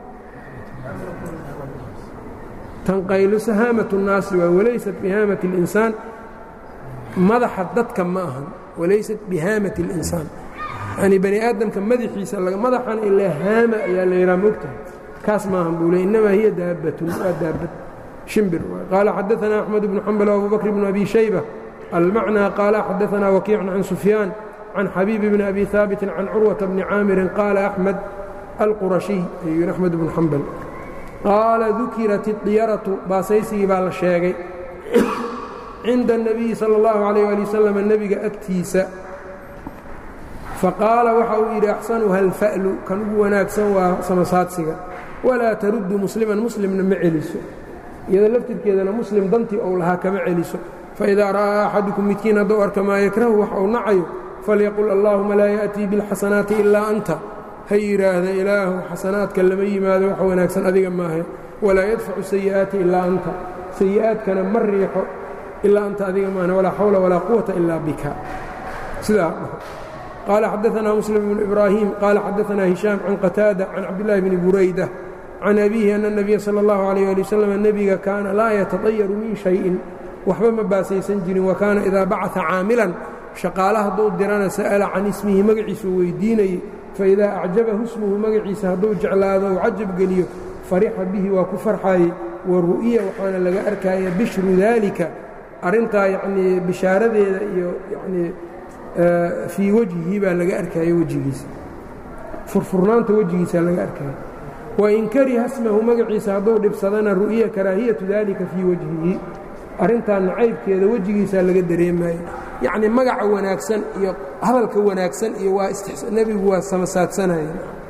tan qayliso haamat الnaasi waa walaysat bihaamati اlinsaan madaxa dadka ma ahan walaysat bihaamati اlinsaan yanii bani aadamka madaxiisa madaxan ilaa haama ayaa la yidhaha mogtahay kaas maahan buu le innamaa hiya daabbatun waa daabad shimbir qaala xadaanaa axmed bnu xambal abu bakr bnu abi shayba almacnaa qaala xadaanaa wakiicun can sufyaan can xabiibi bni abi haabitin can curwata bni caamirin qaala axmed alqurashiy ayuu yidhi axmed bnu xambal qaala dukirat idiyaratu baasaysigii baa la sheegay cinda الnabiyi salى اllahu عalayه ali wasalam nebiga agtiisa faqaala waxa uu yidhi axsanuha alfa'lu kan ugu wanaagsan waa samasaadsiga walaa taruddu musliman muslimna ma celiso iyada laftirkeedana muslim dantii ou lahaa kama celiso faidaa ra'aa axadukum midkiin hadduu arka maa yakrahu wax uu nacayo falyaqul allaahuma laa ya'tii biاlxasanaati ilaa anta ha yidhaahda ilaahu xasanaadka lama yimaado wax wanaagsan adiga maahe walaa yadfacu sayi'aati ilaa anta sayi'aadkana ma riixo ilaa anta adiga maahne walaa xawla walaa quwata ilaa bika sidaa dhaho qaala xadaanaa muslim bnu ibraahim qaala xadaanaa hishaam can qataada can cabdillaahi bni burayda can abiihi ana اnabiya sala اllahu alayh ali wasalam nebiga kaana laa yatadayaru min shayin waxba ma baasaysan jirin wa kaana idaa bacaa caamilan shaqaale hadduu dirana sa'ala can ismihi magaciisuu weydiinayey faidaa acjabahu ismuhu magaciisa hadduu jeclaado u cajab geliyo farixa bihi waa ku farxaayey wa ru'ya waxaana laga arkaya bishru daalika arrintaa yacnii bishaaradeeda iyo yacnii fii wejhihi baa laga arkaya wejigiisa furfurnaanta wejigiisa laga arkaya wain kariha smahu magaciisa hadduu dhibsadana ru'ya karaahiyatu daalika fii wejhihi arrintaa nacaybkeeda wejigiisaa laga dareemaya yacnii magaca wanaagsan iyo hadalka wanaagsan iyo waa nebigu waa samasaadsanaya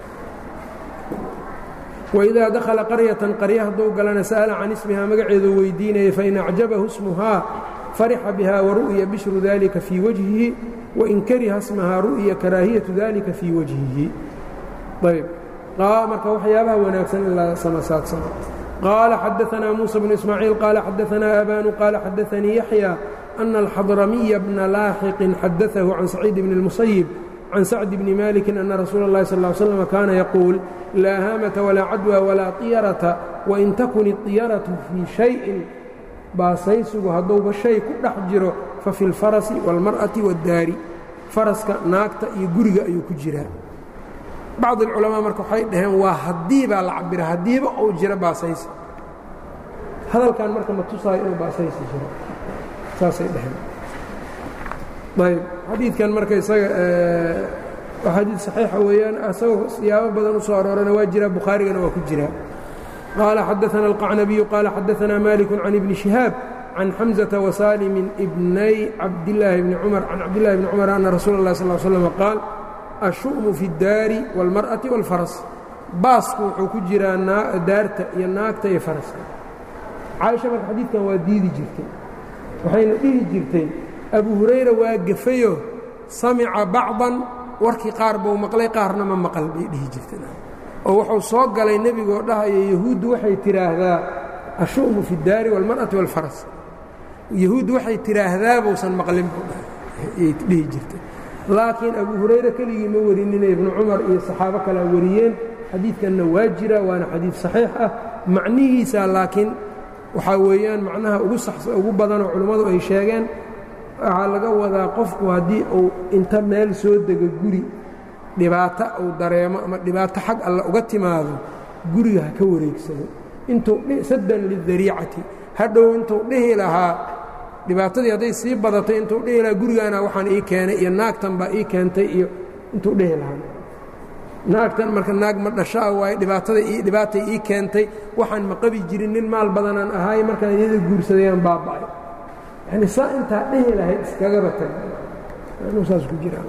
waidaa dakhala qaryatan qarya hadduu galana sa'ala can ismihaa magaceedu weydiinaya fain acjabahu ismuhaa farixa biha waru'ya bishru dalika fii wajhihi wain kariha smahaa ru'ya karaahiyatu dalika fii wajhihi ayb marka waxyaabaha wanaagsan in la samasaadsano qaala xadaanaa muusa bnu ismaaciil qaala xadaanaa abanu qaala xadaanii yaxya ana alxadramiya bna laaxiqin xadaahu can saciid bni اlmusayib can sacdi bni maliki ana rasuula اllahi sal ly slam kaana yaquul laa haamata walaa cadwa walaa طiyarata wain takun iطiyaratu fii shayin baasaysigu hadduuba shay ku dhex jiro fa fi اlfarasi wاlmar'ati wاddaari faraska naagta iyo guriga ayuu ku jiraa bacd alculamaa marka waxay dhaheen waa haddii baa la cabira haddiiba uu jiro baasaysi hadalkan marka ma tusaayo inuu baasaysi jiro saasay dhaheen ayb xadiidkan marka isaga waa xadiid saxiixa weeyaan isagoo siyaabo badan u soo aroorana waa jiraa bukhaarigana waa ku jiraa qaala xadaana alqacnabiyu qaala xadaanaa maliku can ibni shihaab can xamزata wasalimin ibnay cabdillaahi bni cumar can cabdillahi bni cumar ana rasuula اllahi sal slm qaal ashu'mu fi اdaari wاlmar'ati wاlfaras baasku wuxuu ku jiraa daarta iyo naagta iyo faraska caaisha marka xadiidkan waa diidi jirtay waxayna dhihi jirtay abu hurayra waa gefayo samica bacdan warkii qaar buu maqlay qaarna ma maqal bay dhihi jirtay oo wuxuu soo galay nebigoo dhahaya yahuuddu waxay tidhaahdaa ashu'mu fi اdaari wاlmar'ati wاlfaras yahuud waxay tidhaahdaa buusan maqlin ayay dhihi jirtay laakiin abu hurayra keligii ma warinina ibnu cumar iyo saxaabo kalea wariyeen xadiidkanna waa jira waana xadiid saxiix ah macnihiisa laakiin waxaa weeyaan macnaha ugu ugu badanoo culimmadu ay sheegeen waxaa laga wadaa qofku haddii uu inta meel soo dego guri dhibaato uu dareemo ama dhibaato xag alle uga timaado guriga ha ka wareegsado intuu saddan lidariicati hadhow intuu dhihi lahaa dhibaatadii hadday sii badatay intuu dhihi lahaa gurigaana waxaan ii keenay iyo naagtan baa ii keentay iyo intuu dhihi lahaa naagtan marka naag ma dhashaa waaye dhibaatada dhibaatay ii keentay waxaan ma qabi jirin nin maal badanaan ahaay markaan iyada guursadayaan baaba'ay yani saa intaa dhihi lahayd iskagaba tag anuu saas ku jiraan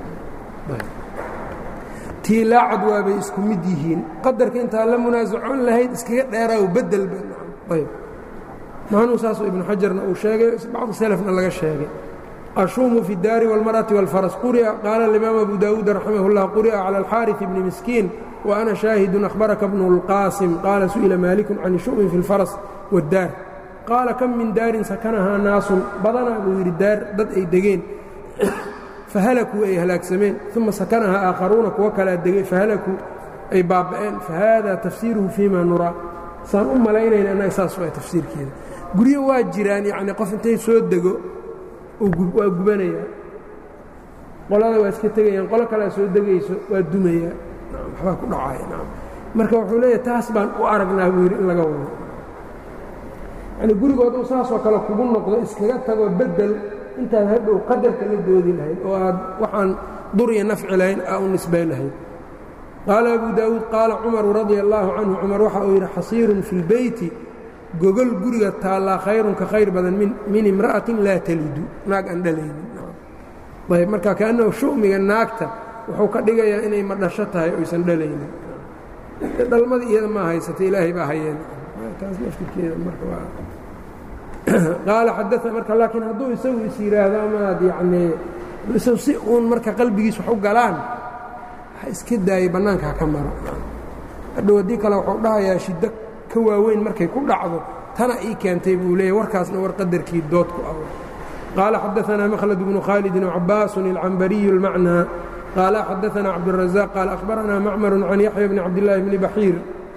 tii laacad waabay isku mid yihiin qadarka intaa la munaasacoon lahayd iskaga dheeraaw bedelba ayb maanuu saasoo ibnu xajarna uu sheegay bacdu selefna laga sheegay ashuumu fi اdaari wاlmarأati wاlfaras quri'a qaala alimaam abu daawuud raximah اllah quri'a calى alxaariث bni miskiin وأna shaahidun akhbaraka bnu اlqaasim qaala su'ila maaliku can shu'min fi اlfaras wاddaar qaala kam min daarin sakanahaa naasun badanaa buu yidhi daar dad ay degeen fahalakuu ay halaagsameen uma sakanahaa aakharuuna kuwo kalea degay fahalakuu ay baaba'een fahada tafsiiruhu fima nuraa saan u malaynayna annaga saas waa tafsiirkeeda guryo waa jiraan yacnii qof intay soo dego waa gubanayaa qolada waa iska tegayaan qolo kalea soo degayso waa dumayaa waxbaa ku dhacaya nam marka wuxuu leeyahay taas baan u aragnaa buu yidhi in laga wado yani gurigood uu saasoo kale kugu noqdo iskaga tago bedel intaad hadhow qadarka la doodi lahayd oo aad waxaan dur iyo nafci lahayn aa u nisbay lahayd qaala abu daawuud qaala cumaru radia allaahu canhu cumar waxa uu yidhi xasiirun fi lbeyti gogol guriga taallaa khayrun ka khayr badan min imra'atin laa talidu naag aan dhalaynin ayb marka kaannahu shu'miga naagta wuxuu ka dhigayaa inay madhasho tahay oysan dhalaynin dhalmadii iyada maa haysata ilaahay baa hayeen taas laftirkeeda marka waa qaala xadaa marka laakiin hadduu isagu is yidhaahdo amaad yacnii isagu si uun marka qalbigiis wax u galaan ha iska daayay bannaanka ha ka maro hadhow haddii kale wuxuu dhahayaa shiddo ka waaweyn markay ku dhacdo tana ii keentay buu leeyahy warkaasna war qadarkii dood ku ah qaala xadaanaa makhlad bnu khaalidin cabaasun ilcambariyu اlmacnaa qaala xadaanaa cabdالrazaaq qaala akhbaranaa macmaru can yaxya bni cabdillaahi bni baxiir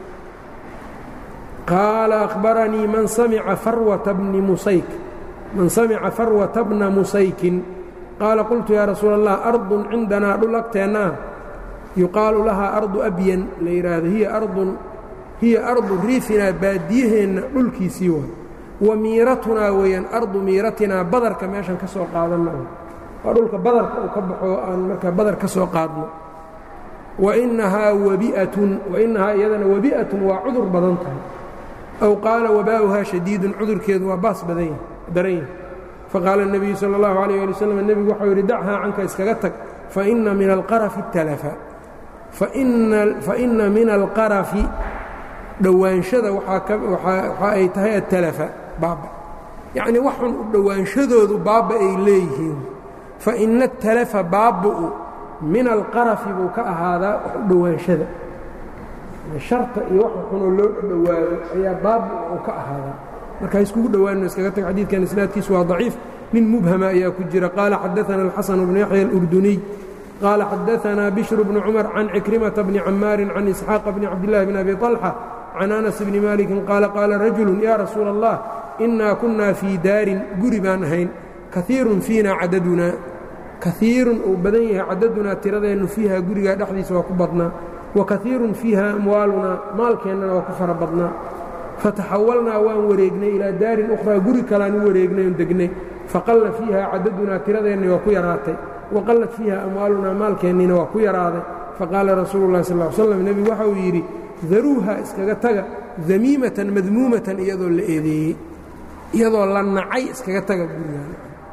qaala akhbaranii man samica farwata bni musayk man samica farwata bna musaykin qaala qultu yaa rasuula allah ardun cindanaa dhul agteennaa yuqaalu lahaa ardu abyan la yidhaahdo hiya ardun hiya ardu riifinaa baadiyaheenna dhulkiisii waay wa miiratunaa weeyaan ardu miiratinaa badarka meeshan ka soo qaadanna waa dhulka badarka uu ka baxo aan markaa badar ka soo qaadno wa innahaa wabi'atun wa innahaa iyadana wabi'atun waa cudur badan tahay aw qaala wabaa'uhaa shadiidun cudurkeedu waa baas badan daran yahay faqaala الnebiyu salى اllahu عalيyه ali wslam nebigu waxau yidhi dachaa canka iskaga tag faina min alqarafi talafa faina min alqarafi dhowaanshada waxa ay tahay atalafa baaba yacnii waxun u dhowaanshadoodu baaba ay leeyihiin faina atalafa baaba'u min alqarafi buu ka ahaadaa wax u dhowaanshada sharta iyo waxa xunoo loo dhowaado ayaa baaba uu ka ahaadaa marka iskugu dhowaanno iskaga tag xadiidkan isnaadkiisu waa daciif nin mubhama ayaa ku jira qaala xadaana alxasan bnu yaxya alurduniy qaala xadaanaa bishru bnu cumar can cikrimata bni camaarin can isxaaqa bni cabdillahi bni abi طalxa can anas bni maalikin qaala qaala rajulu yaa rasuula allah innaa kunnaa fii daarin guri baan ahayn kaiirun fiina cadadunaa kaiirun uu badan yahay cadadunaa tiradeennu fiiha gurigaa dhexdiisa waa ku badnaa wa kaiirun fiiha amwaalunaa maalkeennana waa ku fara badnaa fataxawalnaa waan wareegnay ilaa daarin ukhraa guri kalaan u wareegnay oon degnay faqalla fiiha cadadunaa tiradeenni waa ku yaraatay waqallat fiiha amwaalunaa maalkeenniina waa ku yaraaday faqaala rasuulu llahi sal l slam nebigu waxa uu yidhi daruuha iskaga taga damiimatan madmuumatan iyadoo la eedeeyey iyadoo la nacay iskaga taga gurigaan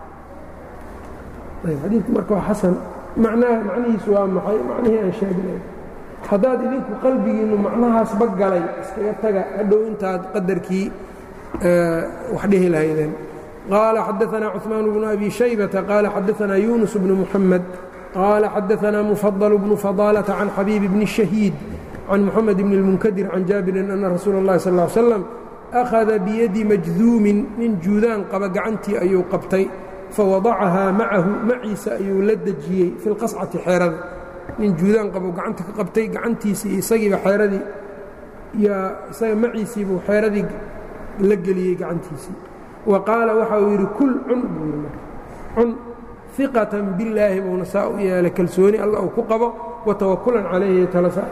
xadiidku marka waa xasan macnaha macnihiisu waa maxay macnihii aan sheegnay haddaad idinku qalbigiinnu macnahaasba galay iskaga taga hadhow intaad qadarkii wax dhihi lahaydeen qaala xadaanaa cuثmaan bnu abi shaybata qaala xadaanaa yunus bnu muxamed qaala xadaanaa mufadل bnu fadaalةa can xabiib bni shahiid can muxamed bni اlmunkadir can jaabirin ana rasuula اllahi sal ا slam akhada biyadi majduumin nin juudaan qaba gacantii ayuu qabtay fawadacahaa macahu maciisa ayuu la dejiyey fi lqascati xeerada nin juudaan qabo gacanta ka qabtay gacantiisii isagiiba xeeradii yaa isaga maciisiibuu xeeradii la geliyey gacantiisii wa qaala waxa uu yidhi kul cun buu yidhi cun iqatan billaahi buuna saa u yeelay kalsooni alla uu ku qabo wa tawakulan calayhi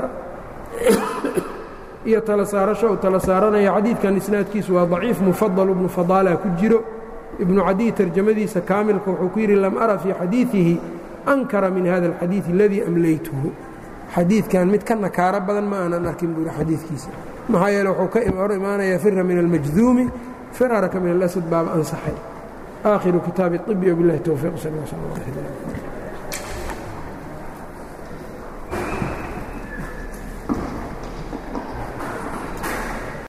iyo tala saarasho uu tala saaranaya xadiidkan isnaadkiisu waa daciif mufadal ibnu fadaala ku jiro ibnu cadiy tarjamadiisa kaamilka wuxuu ku yidhi lam ara fii xadiiثihi ankara min hada اlxadiiث اladii amlaytuhu xadiidkan mid ka nakaaro badan ma aanan arkin buu yidhi xadiidkiisa maxaa yeele wuxuu ka hor imaanayaa fira min almajduumi firaraka min alasad baaba ansaxay aakhiru kitaabi طibi wbilahi towfiiq sal